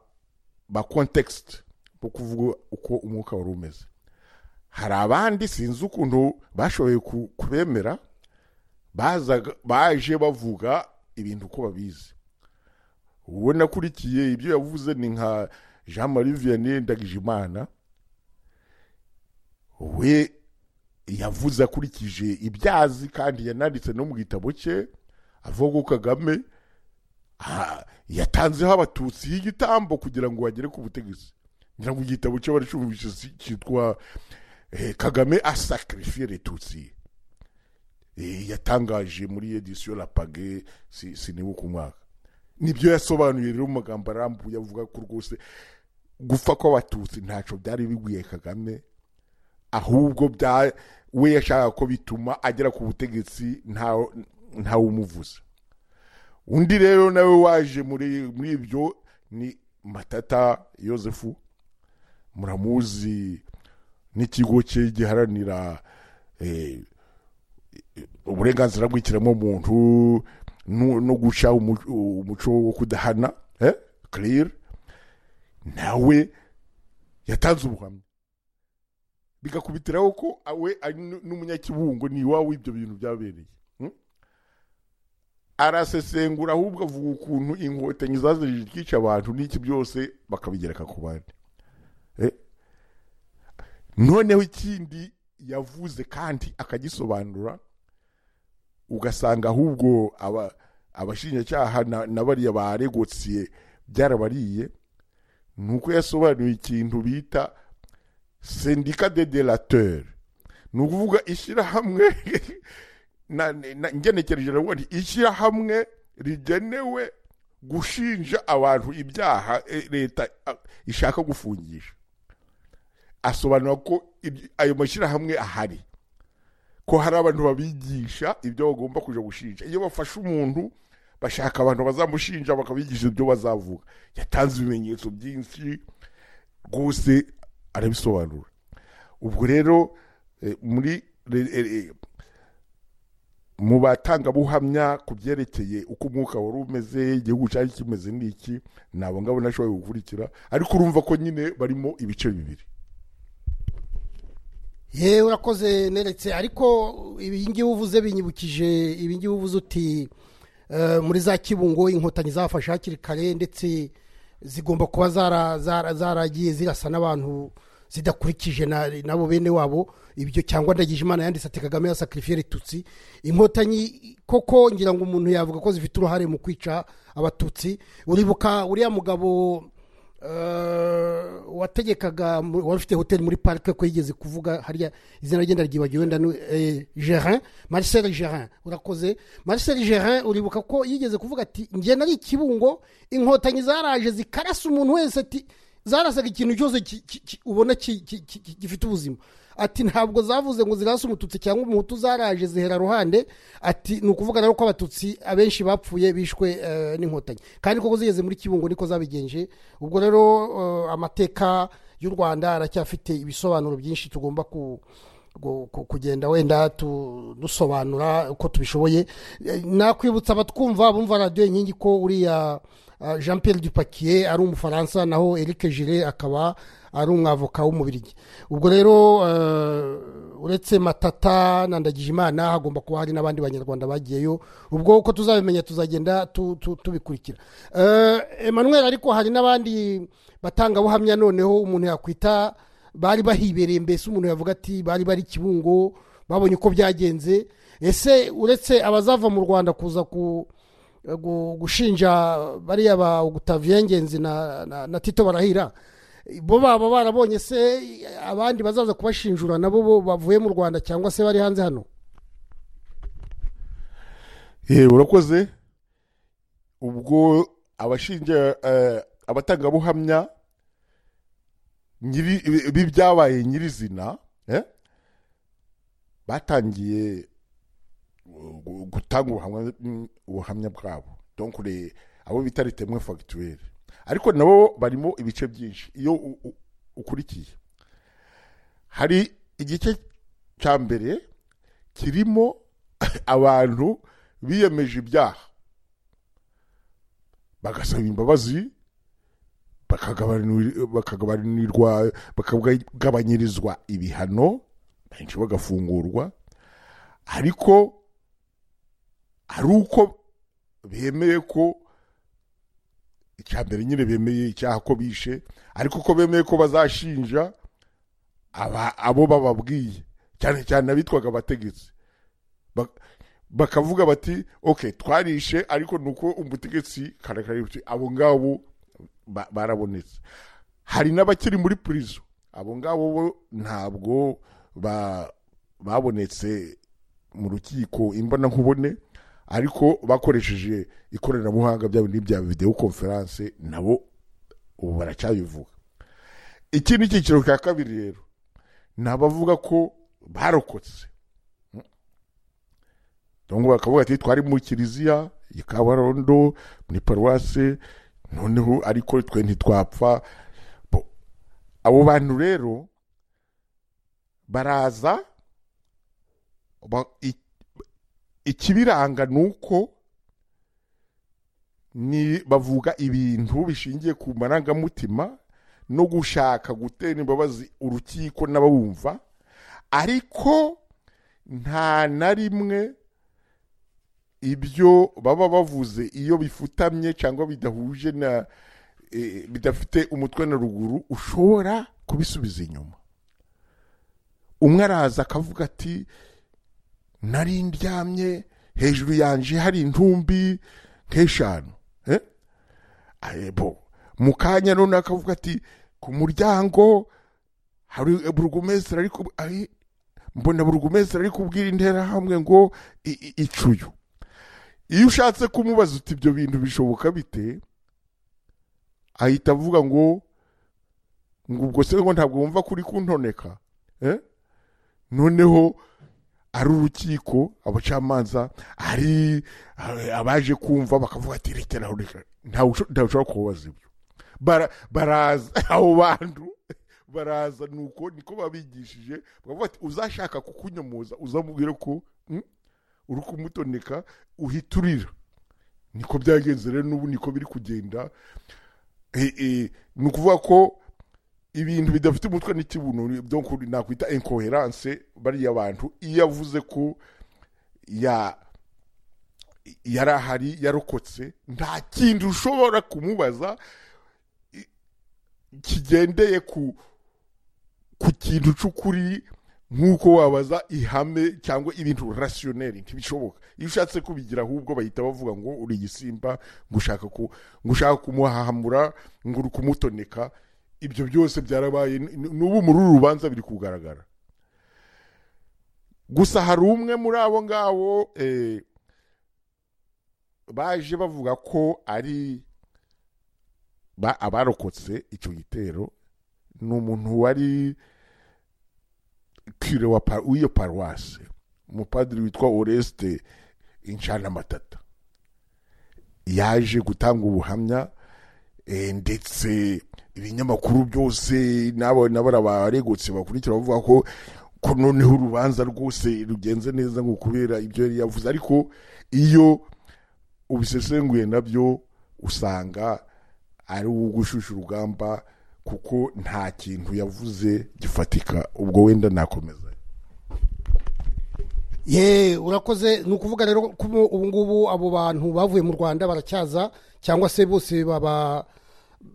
ba kontekisite bo kuvuga uko umwuka wari umeze hari abandi sinzi ukuntu bashoboye ku- kubemera bazaga- baje bavuga ibintu uko babizi uwo nakurikiye ibyo yavuze ni nka jean marie vianney ndagijimana we yavuze akurikije ibyazi kandi yananditse no mu gitabo cye avuga ko kagame ah, yatanzeho abatutsi y'igitambo kugira ngo bagere ku butegetsi ngira ngo igitabo cyo baricumvishe si- cyitwa Eh, kagame asacrifiye retutsi Eh, yatangaje muri edisiyo rapage si- sinibuka umwaka nibyo yasobanuye rero mu magambo arambuye avuga ko rwose gupfa kw'abatutsi ntacyo byari bigwiye kagame ahubwo bya we yashakaga ko bituma agera ku butegetsi nta- ntawe umuvuza undi rero nawe waje muri muri ibyo ni matata yosefu muramuzi n'ikigo cye giharanira eh, uburenganzira bw'ikiremwamuntu no no guca umu- umuco wo kudahana eh, clear nawe yatanze ubuhamya bigakubitiraho ko awe ari n- n'umunyakibungo ni iwawe ibyo bintu byabereye hmm? arasesengura ahubwo avuga ukuntu inkotanyi zazije twica abantu n'iki byose bakabigereka ku bandi Eh, noneho ikindi yavuze kandi akagisobanura ugasanga ahubwo aba- abashinjacyaha na- na bariya baregotse byarabariye ni uko yasobanuye ikintu bita sendika de delateur ni ukuvuga ishyirahamwe na- na- ngenekereje ravuga nti ishyirahamwe rigenewe gushinja abantu ibyaha eh, leta ah, ishaka gufungisha asobanura ko ibyo- ayo mashyirahamwe ahari ko hari abantu babigisha ibyo bagomba kujya gushinja iyo bafashe umuntu bashaka abantu bazamushinja bakabigisha ibyo bazavuga yatanze ibimenyetso byinshi rwose arabisobanura ubwo rero eh, muri re- eh, eh, mu batangabuhamya ku byerekeye uko umwuka wari umeze igihugu cyari kimeze n'iki ni abo ngabo nashoboye gukurikira ariko urumva ko nyine barimo ibice bibiri yewe urakoze neretse ariko ibi ngibi uvuze binyibukije ibi ngibi uvuze uti eh, muri za kibungo inkotanyi zafashe hakiri kare ndetse zigomba kuba zara- zara- zaragiye zirasa n'abantu zidakurikije na- nabo bene wabo ibyo cyangwa ndagije imana yanditse ati kagame yasakarifiye ritutsi inkotanyi koko ngira ngo umuntu yavuga ko zifite uruhare mu kwica abatutsi uribuka uriya mugabo eh, wategekaga mu- wari ufite hoteli muri parike ko yigeze kuvuga hariya izina ryenda ryibagiwe wenda ni, eh, gerin marcel gerin urakoze marcel gerin uribuka ko yigeze kuvuga ati njye nari ikibungo inkotanyi zaraje zikarasa umuntu wese ati zarasaga ikintu cyose ki- ki- ki- ubona ki- ki- ki- ki- gifite ubuzima ati ntabwo zavuze ngo zirase umututsi cyangwa umuhutu zaraje zihera ruhande ati ni ukuvuga rero ko abatutsi abenshi bapfuye bishwe eh, n'inkotanyi kandi koko zigeze muri kibungo niko zabigenje ubwo rero eh, amateka y'u rwanda aracyafite ibisobanuro byinshi tugomba ku gu- ku- kugenda wenda tu- dusobanura uko tubishoboye Eh, nakwibutsa abatwumva abumva radiyo inkingi ko uriya ah, jean pierre dupakier ari umufaransa naho eric gire akaba ari umwavoka w'umubirigi ubwo rero eh, uretse matata na ndagijimana hagomba kuba hari n'abandi banyarwanda bagiyeyo ubwo uko tuzabimenya tuzagenda tu- tu- tubikurikira Eh, emmanuel ariko hari n'abandi batangabuhamya noneho umuntu yakwita bari bahibereye mbese umuntu yavuga ati bari bari kibungo babonye uko byagenze ese uretse abazava mu rwanda kuza ku gu- gushinja bariya ba Octavien ngenzi na, na, na tito barahira bo baba barabonye se abandi bazaza kubashinjura nabo bo bavuye mu rwanda cyangwa se bari hanze hano Eh, urakoze ubwo abashinja eh, abatangabuhamya nyiri- b'ibyabaye nyirizina eh, batangiye uh, gu- gutanga ubuhamwa- mm, ubuhamya bwabo donc les- abo bita ritemwe fagituweri ariko nabo barimo ibice byinshi iyo u- u- ukurikiye hari igice cya mbere kirimo abantu biyemeje ibyaha bagasaba imbabazi bakagabanir- bakagabanirwa bakagabanyirizwa ibihano benshi bagafungurwa ariko ari uko bemeye ko icya mbere nyine bemeye icyaha ko bishe ariko ko bemeye ko bazashinja aba- abo bababwiye cyane cyane abitwaga abategetsi Bak- bakavuga bati ok twarishe ariko nuko umutegetsi karakaributse abo ngabo ba- barabonetse hari n'abakiri muri purizo abo ngabo bo ntabwo ba- babonetse mu rukiko imbona nkubone ariko bakoresheje ikoranabuhanga byabo n'ibya videwo konferanse nabo ubu baracyabivuga iki ni icyiciro cya kabiri rero ni abavuga ko barokotse donc bakavuga ati twari mu kiliziya i kabarondo muri paruwase noneho ariko twe ntitwapfa Bo- abo bantu rero baraza ba- i- ikibiranga ni uko ni bavuga ibintu bishingiye ku marangamutima no gushaka gutera imbabazi urukiko n'ababumva ariko nta na rimwe ibyo baba bavuze iyo bifutamye cyangwa bidahuje na eh, bidafite umutwe na ruguru ushobora kubisubiza inyuma umwe araza akavuga ati nari ndyamye hejuru yanje hari intumbi nk'eshanu eh? Aye, bo mu kanya none akavuga ati ku muryango hari burugumesitiri ariko aye, mbona burugumesitiri ari kubwira interahamwe ngo i- i- icuyu iyo ushatse kumubaza uti ibyo bintu bishoboka bite ahita avuga ngo ngo ubwo se ngo ntabwo wumva kuri kuntoneka eh? noneho ari urukiko abacamanza ari eh, abaje kumva bakavuga ati rekera aho reka ntawe usho- ntawe ushobora kubabaza ibyo Bara- baraza abo bantu baraza nuko niko babigishije bakavuga ati uzashaka kukunyomoza uzamubwire ko mm, uri kumutoneka uhita urira niko byagenze rero n'ubu niko biri kugenda Eh, eh, ni ukuvuga ko ibintu bidafite umutwe n'ikibuno ni- donc nakwita incoherence bariya bantu iyo avuze ko ya yari ahari yarokotse nta kindi ushobora kumubaza i- kigendeye ku ku kintu cy'ukuri nk'uko wabaza ihame cyangwa ibintu rasiyoneri ntibishoboka iyo ushatse kubigira ahubwo bahita bavuga ngo uri igisimba ngo ushaka ku ngo ushaka kumuhahamura ngo uri kumutoneka ibyo byose byarabaye n- n'ubu muri uru rubanza biri kugaragara gusa hari umwe muri abo ngabo eh, baje bavuga ko ari ba- abarokotse icyo gitero ni umuntu wari kire wa pa- w'iyo paruwase umupadiri witwa oresite inshanamatatata yaje gutanga ubuhamya eh, ndetse ibinyamakuru byose n'abo abaregotse bakurikira bavuga ko ko noneho urubanza rwose rugenze neza ngo kubera ibyo yari yavuze ariko iyo ubisesenguye nabyo usanga ari uwo gushyushya urugamba kuko nta kintu yavuze gifatika ubwo wenda nakomeza ye urakoze ni ukuvuga rero ko ubu ubu ngubu abo bantu bavuye mu rwanda baracyaza cyangwa se bose baba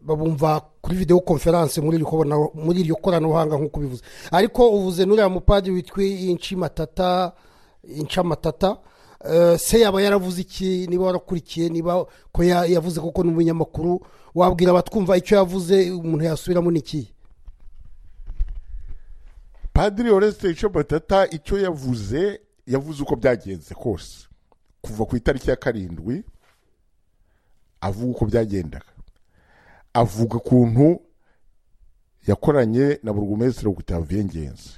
babumva kuri videwo konferanse muri iryo korana- muri iryo koranabuhanga nk'uko ubivuze ariko uvuze n'uriya mupadiri witwa inshimatata inshamatata eh, se yaba yaravuze iki niba warakurikiye niba ko ya- yavuze koko ni umunyamakuru wabwira abatwumva icyo yavuze umuntu yasubiramo ni iki padiri oresite icyo batata icyo yavuze yavuze uko byagenze kose kuva ku itariki ya karindwi avuga uko byagendaga avuga ukuntu yakoranye na burugumesitiri gutaviye ngenzi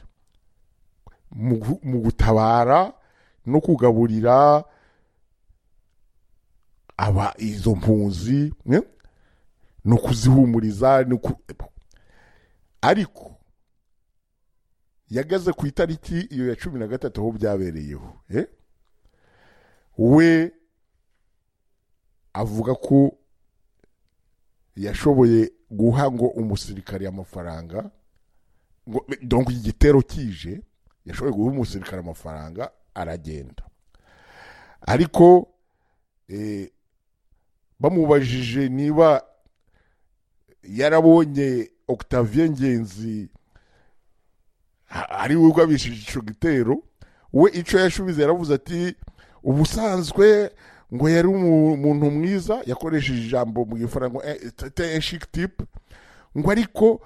mu gu- mu gutabara no kugaburira aba izo mpunzi ne? no kuzihumuriza no ku- ariko yagaze ku itariki iyo ya cumi na gatatu aho byabereyeho eh? we avuga ko yashoboye guha ngo umusirikare amafaranga ngo donc igitero kije yashoboye guha umusirikare amafaranga aragenda ariko eh, bamubajije niba yarabonye Octavien Ngenzi ha- ari we ugabishije icyo gitero we icyo yashubize yaravuze ati ubusanzwe ngo yari umu- umuntu mwiza yakoresheje ijambo mu gifaransa ngo eh, c'était un chic type ngo ariko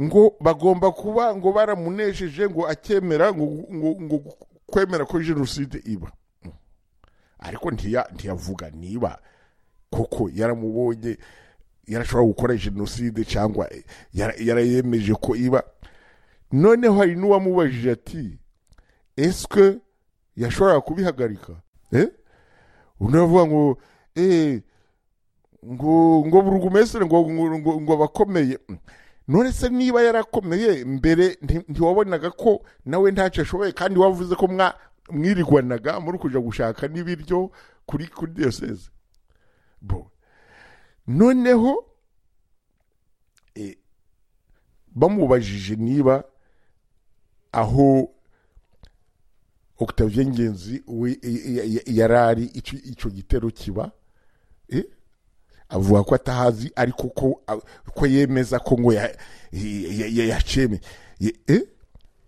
ngo bagomba kuba ngo baramunesheje ngo akemera ngo, ngo, ngo kwemera ko jenoside iba ariko ntiya- ntiyavuga niba koko yaramubonye yarashobora gukora jenoside cyangwa yara- yarayemeje ko iba noneho hari n'uwamubajije ati esike yashoboraga kubihagarika Eh? undi aravuga ngo eh, ngo ngo burugumesire ngo ngo- ngo- ngo abakomeye Mm. none se niba yarakomeye mbere nti- ntiwabonaga ko nawe ntacyo ashoboye kandi wavuze ko mwa- mwirigwanaga muri kujya gushaka n'ibiryo kuri kuri diyoseze bo noneho eh, bamubajije niba aho Octavien Ngenzi we- i- i- i- yari ari icyo icyo gitero kiba eh? avuga ko atahazi ariko ko ko yemeza ko ngo ya- ya- ya- yaceme- ye- eh?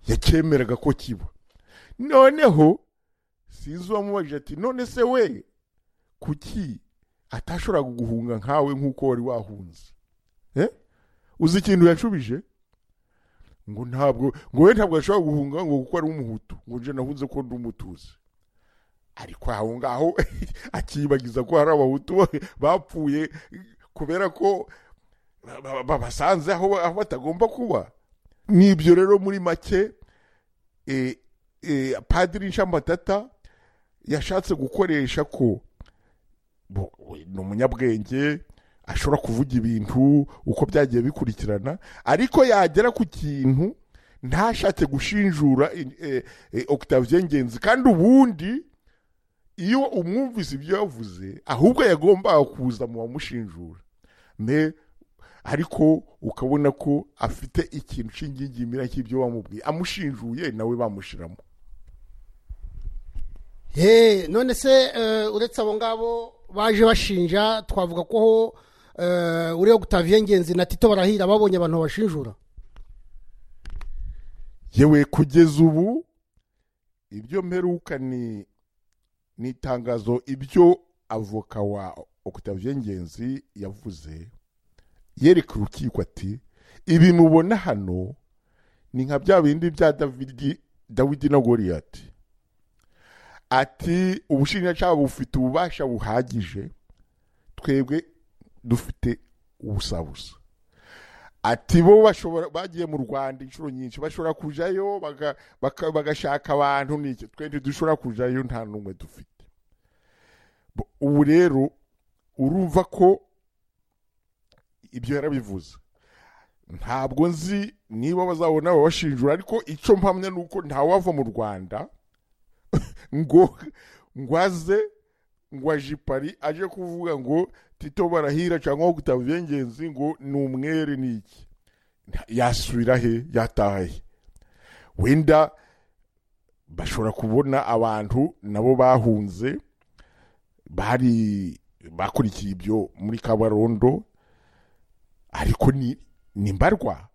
yakemeraga ko kiba noneho sinzi uwamubajije ati none se we kuki atashoboraga guhunga nkawe nk'uko wari wahunze Eh? uzi ikintu yashubije ngo ntabwo ngo we ntabwo ashobora guhunga ngo kuko ari umuhutu ngo nje nahunze ko ndi umutuzi ariko aho ngaho akiyibagiza ko hari abahutu bapfuye kubera ko ba- ba- babasanze aho aho batagomba kuba n'ibyo rero muri make eh, eh, padiri nshamatata yashatse gukoresha ko bo- we ni umunyabwenge ashobora kuvuga ibintu uko byagiye bikurikirana ariko yagera ku kintu ntashatse gushinjura eh, eh, Octavien Ngenzi kandi ubundi iyo umwumvise ibyo yavuze ahubwo yagombaga kuza mu bamushinjura me ariko ukabona ko afite ikintu cy'ingingimira cy'ibyo bamubwiye amushinjuye nawe bamushiramo Hey, none se eh, uretse abo ngabo baje bashinja twavuga ko uh, uriyo gutaviye ngenzi na tito barahira babonye abantu babashinjura yewe kugeza ubu ibyo mperuka ni ni itangazo ibyo avoka wa Octavien ngenzi yavuze yereka urukiko ati ibi mubona hano ni nka bya bindi bya davidi dawidi na goriyati ati ubushinjacyaha bufite ububasha buhagije twebwe dufite ubusabusa ati bo bashobora bagiye mu rwanda inshuro nyinshi bashobora kujayo baga- baka- bagashaka abantu n'iki twe ntidushobora kujayo nta n'umwe dufite Bo- ubu rero urumva ko ibyo yarabivuze ntabwo nzi niba bazabona babashinjura ariko icyo mpamya ni uko ntawava mu rwanda ngo ngo aze ngo aje i Paris aje kuvuga ngo tito barahira cyangwa gutaba ibyengenzi ngo ni umwere ni iki Nta- yasubira he yataha he wenda bashobora kubona abantu nabo bahunze bari bakurikiye ibyo muri kabarondo ariko ni ni mbarwa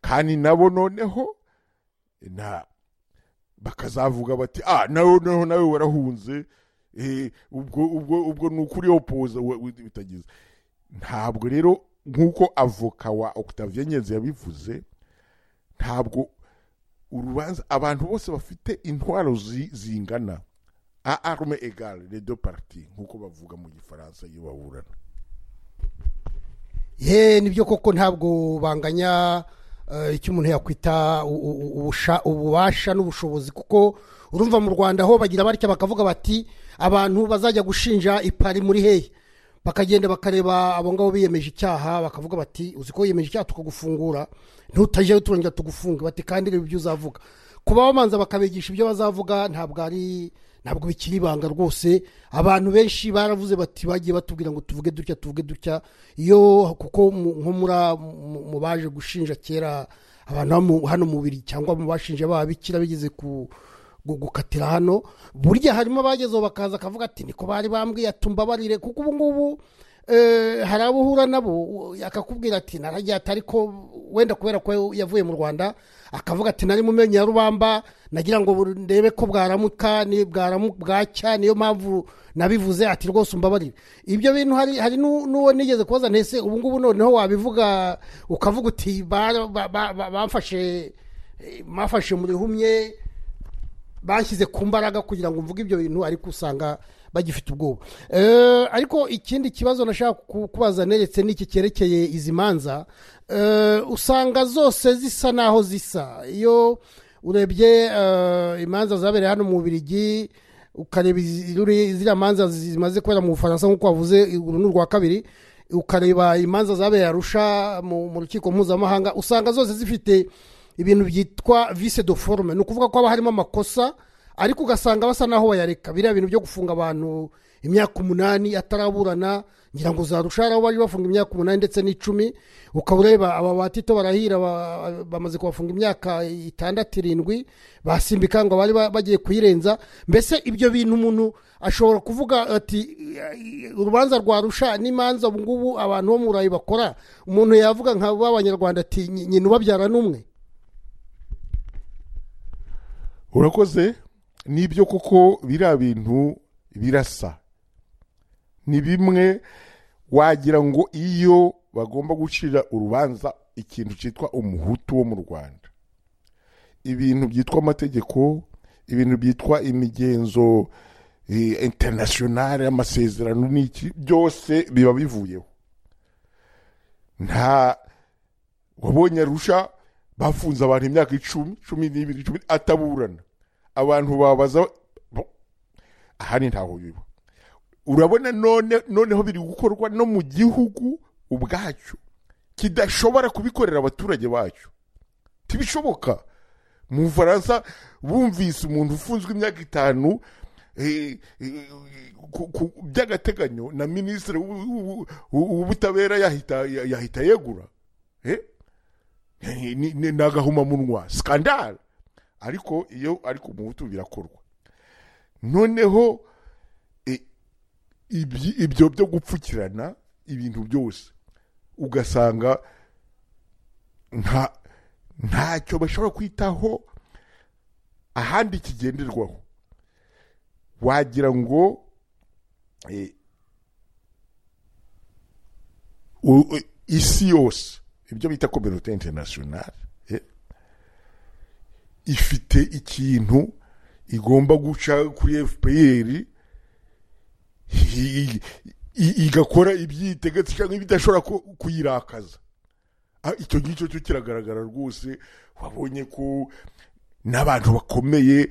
kandi nabo noneho na bakazavuga bati ah nawe noneho nawe warahunze eh, ubwo ubwo ubwo ni ukuri opoza bitagize ntabwo rero nk'uko avoka wa Octavien Nyenzi yabivuze ntabwo urubanza abantu bose bafite intwaro zi- zingana a arme egale les deux parties nk'uko bavuga mu gifaransa iyo baburana ye nibyo koko ntabwo banganya eh, icyo umuntu yakwita u- u- u- ubusha- ububasha n'ubushobozi kuko urumva mu rwanda ho bagira batya bakavuga bati abantu bazajya gushinja ipari muri hehe bakagenda bakareba abo ngabo biyemeje icyaha bakavuga bati uzi ko wiyemeje icyaha tukagufungura ntutajeyo turongera tugufunge bati kandi reba ibyo uzavuga kuba bamanza bakabigisha ibyo bazavuga ntabwo ari ntabwo bikiri ibanga rwose abantu benshi baravuze bati bagiye batubwira ngo tuvuge dutya tuvuge dutya iyo kuko mu- nko muri a- mu- mu baje gushinja kera abantu hano mu- hano mubiri cyangwa mu bashinja babikira bigeze ku gu- gukatira hano burya harimo abagezeho bakaza akavuga ati niko bari bambwiye atumbabarire kuko ubu ngubu eh, hari abo uhura nabo u- akakubwira ati naragiye ati ariko wenda kubera ko yavuye mu rwanda akavuga ati nari mu menyo ya rubamba nagira ngo bur- ndebe ko bwaramuka ni- bwaramu- bwacya niyo mpamvu nabivuze ati rwose umbabarire ibyo bintu hari hari nu- n'uwo nigeze kubaza ntese ubu ngubu noneho wabivuga ukavuga uti "Ba- ba- ba- ba- bamfashe eh, bamfashe mu rihumye bashyize ku mbaraga kugira ngo mvuge ibyo bintu ariko usanga bagifite ubwoba Eh, ariko ikindi kibazo nashaka ku- kubaza neretse n'iki cyerekeye izi manza eh, usanga zose zisa n'aho zisa iyo urebye eh, imanza zabereye hano mu bubirigi ukareba izi- ruri- ziriya manza zimaze kubera mu bufaransa nk'uko wavuze uru ni urwa kabiri ukareba imanza zabereye arusha mu mu rukiko mpuzamahanga usanga zose zifite ibintu byitwa vise de forume ni ukuvuga ko haba harimo amakosa ariko ugasanga basa n'aho bayareka biriya bintu byo gufunga abantu imyaka umunani ataraburana ngira ngo zarusha hari aho bari bafunga imyaka umunani ndetse n'icumi ukaba ureba aba batito barahira ba- bamaze kubafunga imyaka itandatu irindwi basimbika ngo bari ba- bagiye kuyirenza mbese ibyo bintu umuntu ashobora kuvuga ati urubanza rwarusha n'imanza ubu ngubu abantu bo mu burayi bakora umuntu yavuga nka b'abanyarwanda ati "Nyi- nyina ubabyara n'umwe urakoze nibyo koko biriya bintu birasa ni bimwe wagira ngo iyo bagomba gucira urubanza ikintu cyitwa umuhutu wo mu rwanda ibintu byitwa amategeko ibintu byitwa imigenzo eh, internationale amasezerano n'iki byose biba bivuyeho nta wabonye arusha bafunze abantu imyaka icumi cumi n'ibiri cumi ataburana abantu babaza bo, ahari ntaho biba urabona none noneho biri gukorwa no mu gihugu ubwacyo kidashobora kubikorera abaturage bacyo ntibishoboka mu bufaransa bumvise umuntu ufunzwe imyaka itanu eh, eh, ku- ku- by'agateganyo na minisitiri w'u- w'u- w'u- w'ubutabera yahita yahita yegura Eh? ni ni- ni agahomamunwa sikandara ariko iyo ari ku muhutu birakorwa noneho e, ibyi- ibyo byo gupfukirana ibintu byose ugasanga nta ntacyo bashobora kwitaho ahandi kigenderwaho wagira ngo eh, u- u- isi yose ibyo bita kominote interinasiyonari eh, ifite ikintu igomba guca kuri fpr i- i- igakora ibyitegetse cyangwa ibidashobora ku- kuyirakaza Ah, icyo ngicyo cyo kiragaragara rwose wabonye ko n'abantu bakomeye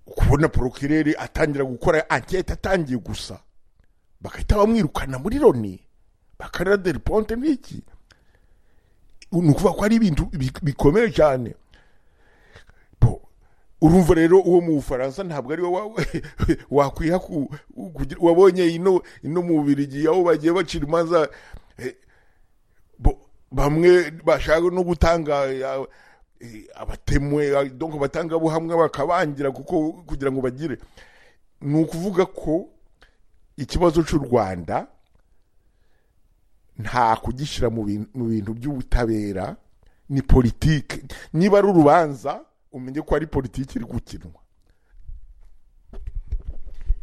kubona porokirere atangira gukora ankete atangiye gusa bagahita bamwirukana muri loni bakarira deri ponte n'iki ni ukuvuga ko ari ibintu bi- bikomeye cyane Bo, urumva rero uwo mu bufaransa ntabwo ari wowe wakwiha ku- kugira- wabonye ino ino mu bubirigi aho bagiye bacira imanza eh, bo- bamwe bashaka no gutanga eh, eh, abatemwe eh, donc abatangabuhamwa bakabangira kuko kugira ngo bagire ni ukuvuga ko ikibazo cy'u rwanda nta kugishyira mu bin- mu bintu by'ubutabera ni politike niba ari urubanza umenye ko ari politiki iri gukinwa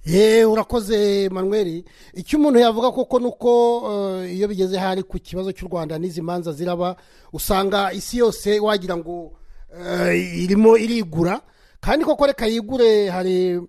ye urakoze manweri icyo umuntu yavuga koko ni uko eh, iyo bigeze hari ku kibazo cy'u rwanda n'izi manza ziraba usanga isi yose wagira ngo eh, irimo irigura kandi koko reka yigure hari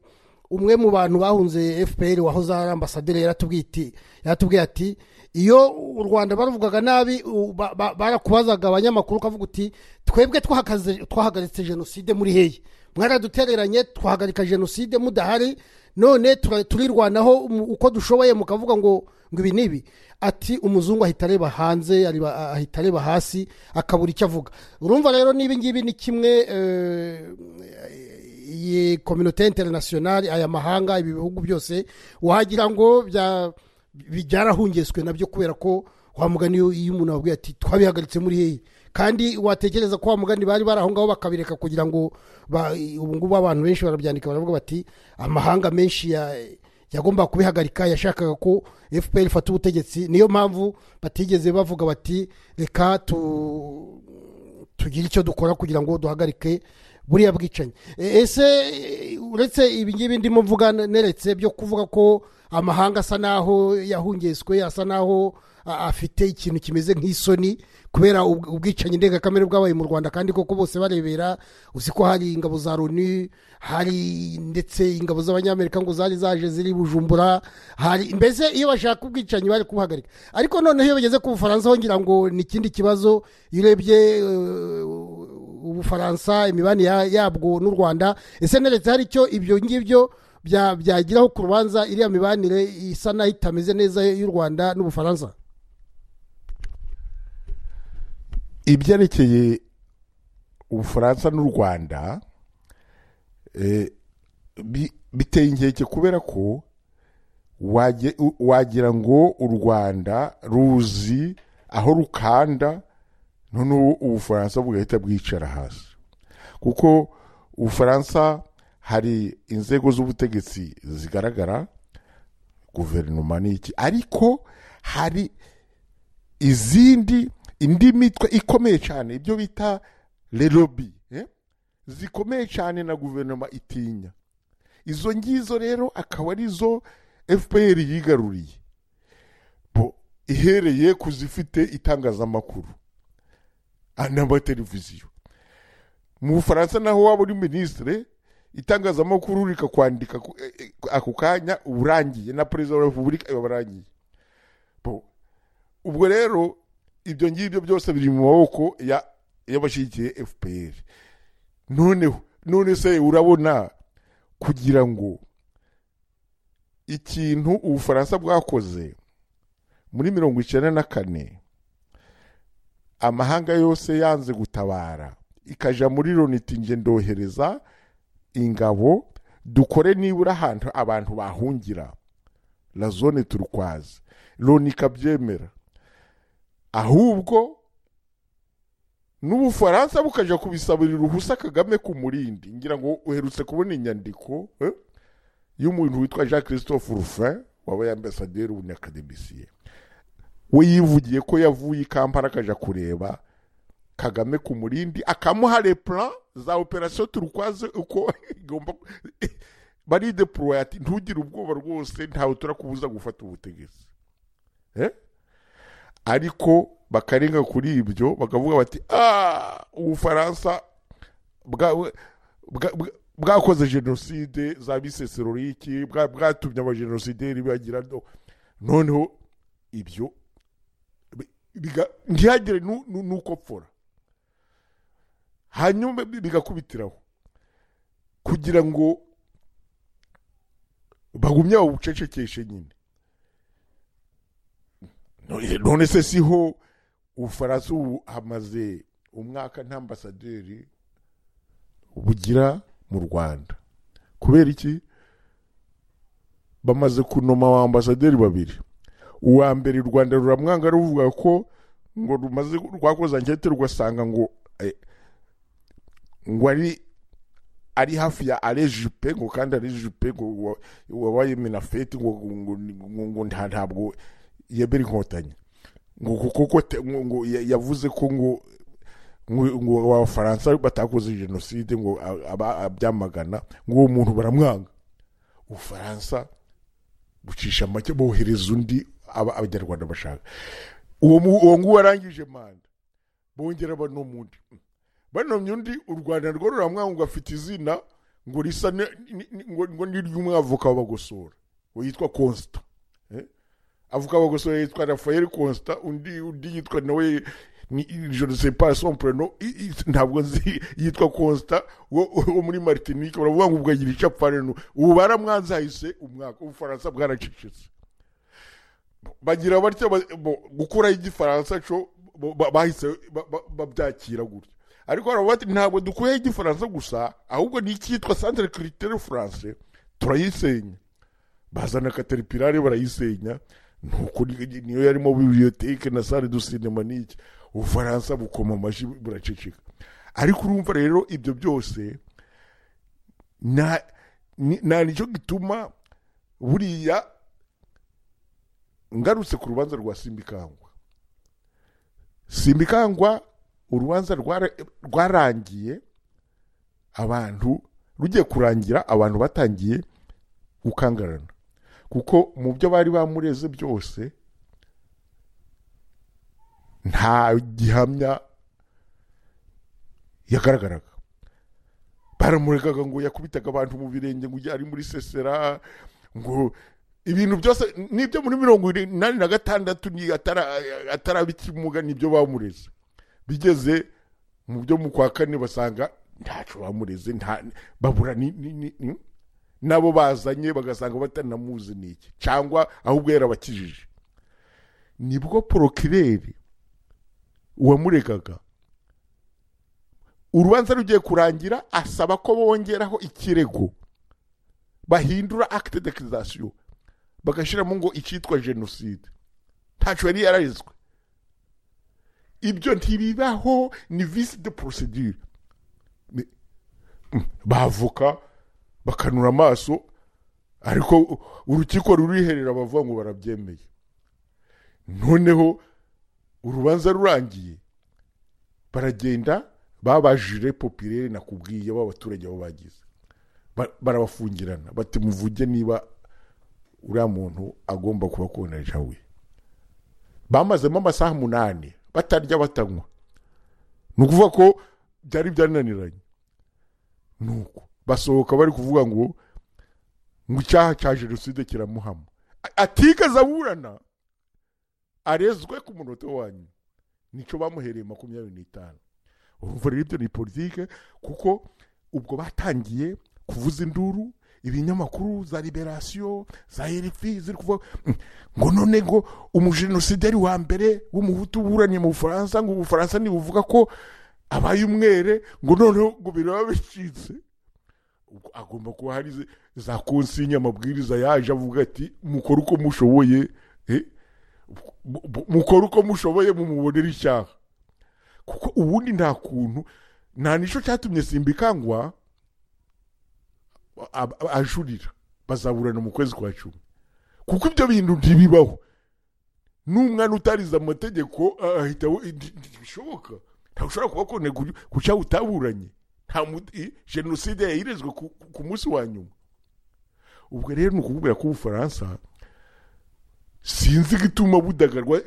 umwe mu bantu bahunze fpr wahoze ari ambasaderi yaratubwiye ati- yaratubwiye ati iyo u rwanda baruvugaga nabi u- ba- ba- barakubazaga abanyamakuru ukavuga uti twebwe twahagaze- twahagaritse jenoside muri hehe mwaradutereranye twahagarika jenoside mudahari none tura- turirwanaho umu- uko dushoboye mukavuga ngo ngo ibi ni ibi ati umuzungu ahita areba hanze areba- ahita areba hasi akabura icyo avuga urumva rero n'ibi ngibi ni kimwe eh, iyi kominote interinasiyonari aya mahanga ibi bihugu byose wagira ngo bya- bi- byarahungeswe nabyo kubera ko wa mugani iyo iyo umuntu ababwiye ati twabihagaritse muri hehe kandi watekereza ko wa mugani bari bari aho ngaho bakabireka kugira ngo ba- ubu ngubu abantu benshi barabyandika baravuga bati amahanga menshi ya yagombaga kubihagarika yashakaga ko fpr ifata ubutegetsi niyo mpamvu batigeze bavuga bati reka tu tugire icyo dukora kugira ngo duhagarike buriya bwicanyi E, ese e, uretse ibi ngibi ndimo mvuga neretse byo kuvuga ko amahanga asa n'aho yahungeswe asa n'aho a- afite ikintu kimeze nk'isoni kubera ubw- ubwicanyi ndengakamere bwabaye mu rwanda kandi koko bose barebera uzi ko hari ingabo za loni hari ndetse ingabo z'abanyamerika ngo zari zaje ziri bujumbura hari mbese iyo bashaka ubwicanyi bari kubuhagarika ariko noneho iyo bageze ku bufaransa ho ngira ngo ni ikindi kibazo iyo urebye eh, ubufaransa imibanire ya- yabwo n'u rwanda ese neretse hari icyo ibyo ngibyo bya- byagiraho ku rubanza iriya mibanire isa naho itameze neza y'u rwanda n'ubufaransa ibyerekeye ubufaransa n'u rwanda eh, bi- biteye inkeke kubera ko wage- u- wagira ngo u rwanda ruzi aho rukanda noneho ubufaransa bugahita bwicara hasi kuko ubufaransa hari inzego z'ubutegetsi zigaragara guverinoma n'iki ariko hari izindi indi mitwe ikomeye cyane ibyo bita lerobi eh? zikomeye cyane na guverinoma itinya izo ngizo rero akaba arizo fpr yigaruriye bo ihereye ku zifite itangazamakuru ah, n'amateleviziyo mu bufaransa naho waba uri minisitire itangazamakuru rikakwandika ku- eh, eh, ako kanya uba urangiye na perezida wa repubulika uba urangiye Bo, ubwo rero ibyo ngibyo byose biri mu maboko ya- y'abashyigikiye fpr noneho none se urabona kugira ngo ikintu ubufaransa bwakoze muri mirongo icyenda na kane amahanga yose yanze gutabara ikajya muri loniti nge ndohereza ingabo dukore nibura ahantu abantu bahungira la zone turukwazi loni ikabyemera ahubwo n'ubufaransa bukajya kubisabira uruhusa kagame ku murindi ngira ngo uherutse kubona inyandiko eh, y'umuntu witwa jean christophe rufin wabaye ambasaderi w'ubunyakademisiye we yivugiye ko yavuye i kampala akajya kureba kagame ku murindi akamuha replan za operasiyo turukwaze uko igomba barideporoye ati ntugire ubwoba rwose ntawe turakubuza gufata ubutegetsi Eh? ariko bakarenga kuri ibyo bakavuga bati "Ah, ubufaransa bwa- bwa- bwa- bwakoze jenoside za biseseroriki bwa- bwatumye abajenosideri bagira no- noneho ibyo bi- biga- ntihagire nu- nu- nuko pfora hanyuma bi- bigakubitiraho kugira ngo bagumye babucecekeshe nyine None- none se siho ubufaransa ubu hamaze umwaka nta ambasaderi bugira mu rwanda kubera iki bamaze kunoma wa ambasaderi babiri uwa mbere u rwanda ruramwanga ruvuga ko ngo rumaze rwakoze ankete rugasanga ngo eh, ngo ari ari hafi ya ale jupe ngo kandi ale jupe ngo wa- wabaye minafeti ngo ngo- ngo- ngo nta- ntabwo yemera inkotanyi ngo kuko ko te- ngo- ngo ya- yavuze ko ngo ngo ngo abafaransa batakoze jenoside ngo a- aba- abyamagana ngo uwo muntu baramwanga ubufaransa bucisha make bohereza undi aba- abanyarwanda bashaka uwo mu- uwo nguwo arangije manda bongera banoma undi banomye undi u rwanda rwo ruramwanga ngo afite izina ngo risa ni- ni- ni- ngo ngo ni iry'umwavoka w'abagosora uwo yitwa constant avuga abagosora yitwa rafael constant undi undi yitwa nawe ni je ne sais pas son prénom I- i- ntabwo nzi yitwa constant wo wo muri martinique baravuga ngo ubwagira icapfane nu ubu baramwanze hahise umwaka ubufaransa bwaracecetse bagira batya ba- bo- gukuraho igifaransa cyo bo- ba- bahise ba- ba- babyakira gutya ariko baravuga bati ntabwo dukuyeho igifaransa gusa ahubwo n'icyitwa centre critere français turayisenya bazana kateripirare barayisenya nuko ni- niyo yarimo bibliothèque na salle du cinéma n'iki ubufaransa bukoma amashyi buraceceka ariko urumva rero ibyo byose nta ni- nta nicyo gituma buriya ngarutse ku rubanza rwa simbikangwa simbikangwa urubanza rwara- rwarangiye abantu rugiye kurangira abantu batangiye gukangarana kuko mu byo bari bamureze byose nta gihamya yagaragaraga baramuregaga ngo yakubitaga abantu mu birenge ngo ari muri sesera ngo ibintu byose n'ibyo muri mirongo inani na gatandatu ni atara- ataraba ikimuga nibyo bamureze bigeze mu byo mu kwa kane basanga ntacu bamureze nta babura ni, ni, ni, ni nabo bazanye bagasanga batanamuzi n'iki cyangwa ahubwo yarabakijije nibwo porokireri uwamuregaga urubanza rugiye kurangira asaba ko bongeraho ikirego bahindura acte d'accusation bagashyiramo ngo icyitwa jenoside ntacyo yari yararezwe ibyo ntibibaho ni visi de procedure Ni- Mm, bavoka bakanura amaso ariko u- urukiko ruriherera bavuga ngo barabyemeye noneho urubanza rurangiye baragenda babajije popirere nakubwiye b'abaturage bo bagize Ba- barabafungirana bati muvuge niba uriya muntu agomba kuba koneja we bamazemo amasaha umunani batarya batanywa ni ukuvuga ko byari byananiranye nuko basohoka bari kuvuga ngo ngo icyaha cya jenoside kiramuhama A- atigeze aburana arezwe ku munota wanyu nicyo bamuhereye makumyabiri n'itanu urumva rero ibyo ni politike kuko ubwo batangiye kuvuza induru ibinyamakuru za liberasiyo za rfi ziri kuvuga "Mm, ngo none ngo umujenosideri wa mbere w'umuhutu uburanye mu bufaransa ngo ubufaransa ntibuvuga ko abaye umwere ngo noneho ngo biraba bicitse Ubwo agomba kuba hari ze- za konsinya amabwiriza yaje avuga ati mukore uko mushoboye eh, mu- mu- mukore uko mushoboye mumubonere icyaha kuko ubundi nta kuntu nta nicyo cyatumye simbikangwa a- a- ajurira bazaburana mu kwezi kwa cumi kuko ibyo bintu ntibibaho n'umwana utarize amategeko ah, ahita we- nti- nti- ntibishoboka ntabwo ushobora kuba kubona guca utaburanye nta mu- i- jenoside yayirezwe ku- ku- ku munsi wa nyuma ubwo rero ni ukubwira ko ubufaransa sinzi igituma budagarwa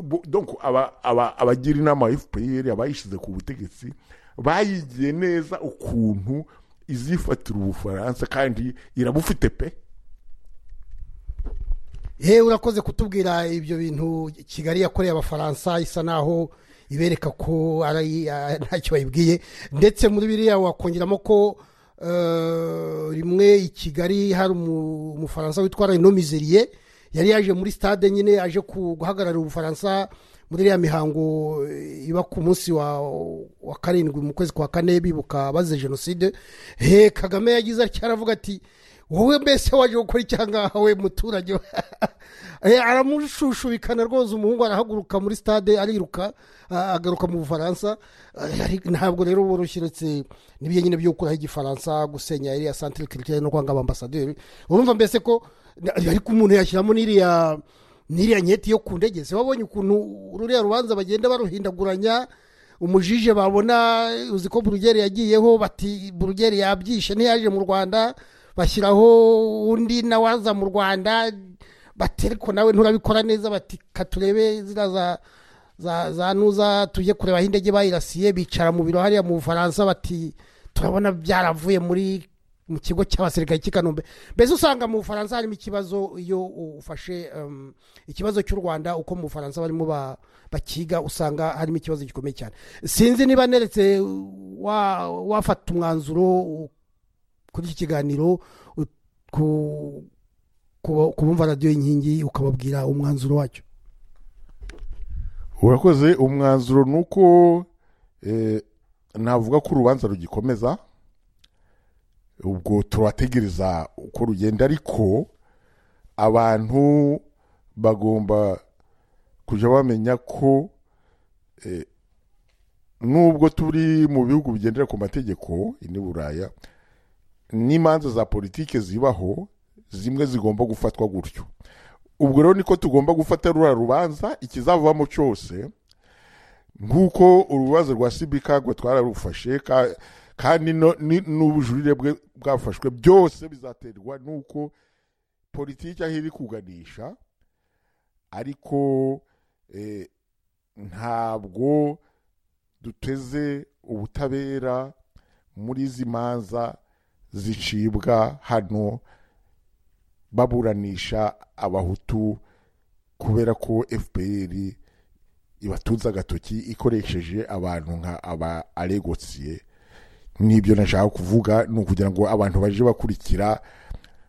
bu- donc aba- aba- abagira inama ya fpr abayishyize ku butegetsi bayigiye neza ukuntu izifatira ubufaransa kandi irabufite pe yewe urakoze kutubwira ibyo bintu kigali yakoreye abafaransa isa naho ibereka ko ari ah, ntacyo bayibwiye ndetse muri biriya wakongeramo ko eh, rimwe i kigali hari umu- umufaransa witwa reno mizeriye yari yaje muri stade nyine aje ku- guhagararira ubufaransa muri iriya mihango eh, iba ku munsi wa, wa karindwi mu kwezi kwa kane bibuka bazize jenoside he kagame yagize atya aravuga ati wowe mbese waje gukora icyaha ngaha we muturage Eh, aramushushubikana rwose umuhungu arahaguruka muri stade ariruka ah, agaruka mu bufaransa Eh, ari- ntabwo rero woroshye uretse n'ibyo nyine byo gukuraho igifaransa gusenya iriya santire kirikire no kwanga abambasaderi urumva mbese ko na- ariko umuntu yashyiramo n'iriya n'iriya nketi yo ku ndege se wabonye ukuntu ruriya rubanza bagenda baruhindaguranya umujije babona uzi ko burugeri yagiyeho bati burugeri yabyishe ntiyaje mu rwanda bashyiraho undi nawe aza mu rwanda bati ariko nawe nturabikora neza bati katurebe ziriya za za za nuza tujye kureba aho indege bayirasiye bicara mu biro hariya mu bufaransa bati turabona byaravuye muri mu kigo cy'abasirikare cy'i kanombe mbese usanga mu bufaransa harimo ikibazo iyo ufashe um, ikibazo cy'u rwanda uko mu bufaransa barimo ba- bakiga usanga harimo ikibazo gikomeye cyane sinzi niba neretse wa- wafata umwanzuro u- kuri iki kiganiro u- ku ku- ku bumva radiyo y'inkingi ukababwira umwanzuro wacyo urakoze umwanzuro ni uko eh, navuga ko urubanza rugikomeza ubwo turategereza uko rugenda ariko abantu bagomba kujya bamenya ko eh, nubwo turi mu bihugu bigendera ku mategeko ni buraya n'imanza za politike zibaho zimwe zigomba gufatwa gutyo ubwo rero niko tugomba gufata ruriya rubanza ikizavamo cyose nk'uko urubanza rwa sibikagwe twararufashe ka- kandi no- ni- n'ubujurire bwe bwafashwe byose bizaterwa n'uko politiki aho iri kuganisha ariko eh, ntabwo duteze ubutabera muri izi manza zicibwa hano baburanisha abahutu kubera ko fpr ibatunze agatoki ikoresheje abantu nka aba aregosiye n'ibyo nashaka kuvuga ni ukugira ngo abantu baje bakurikira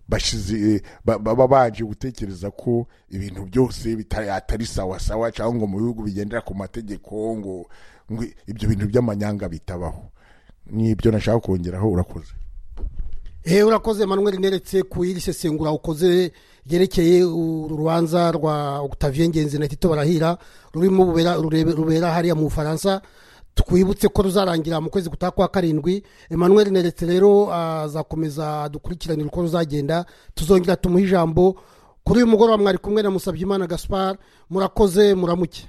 bashize ba- baba baje gutekereza ko ibintu byose bitari atari sawa sawa cyangwa ngo mu bihugu bigendera ku mategeko ngo ngo ibyo bintu by'amanyanga bitabaho n'ibyo nashaka kongeraho urakoze Eh, urakoze manuel neretse ku iri sesengura ukoze ryerekeye uru rubanza rwa octavien ngenzi na tito barahira rurimo bubera- rurebe- rubera hariya mu bufaransa twibutse ko ruzarangira mu kwezi gutaha kwa karindwi emmanuel neretse rero azakomeza dukurikiranire uko ruzagenda tuzongera tumuhe ijambo kuri uyu mugoroba mwari kumwe na musabyimana gaspar murakoze muramuke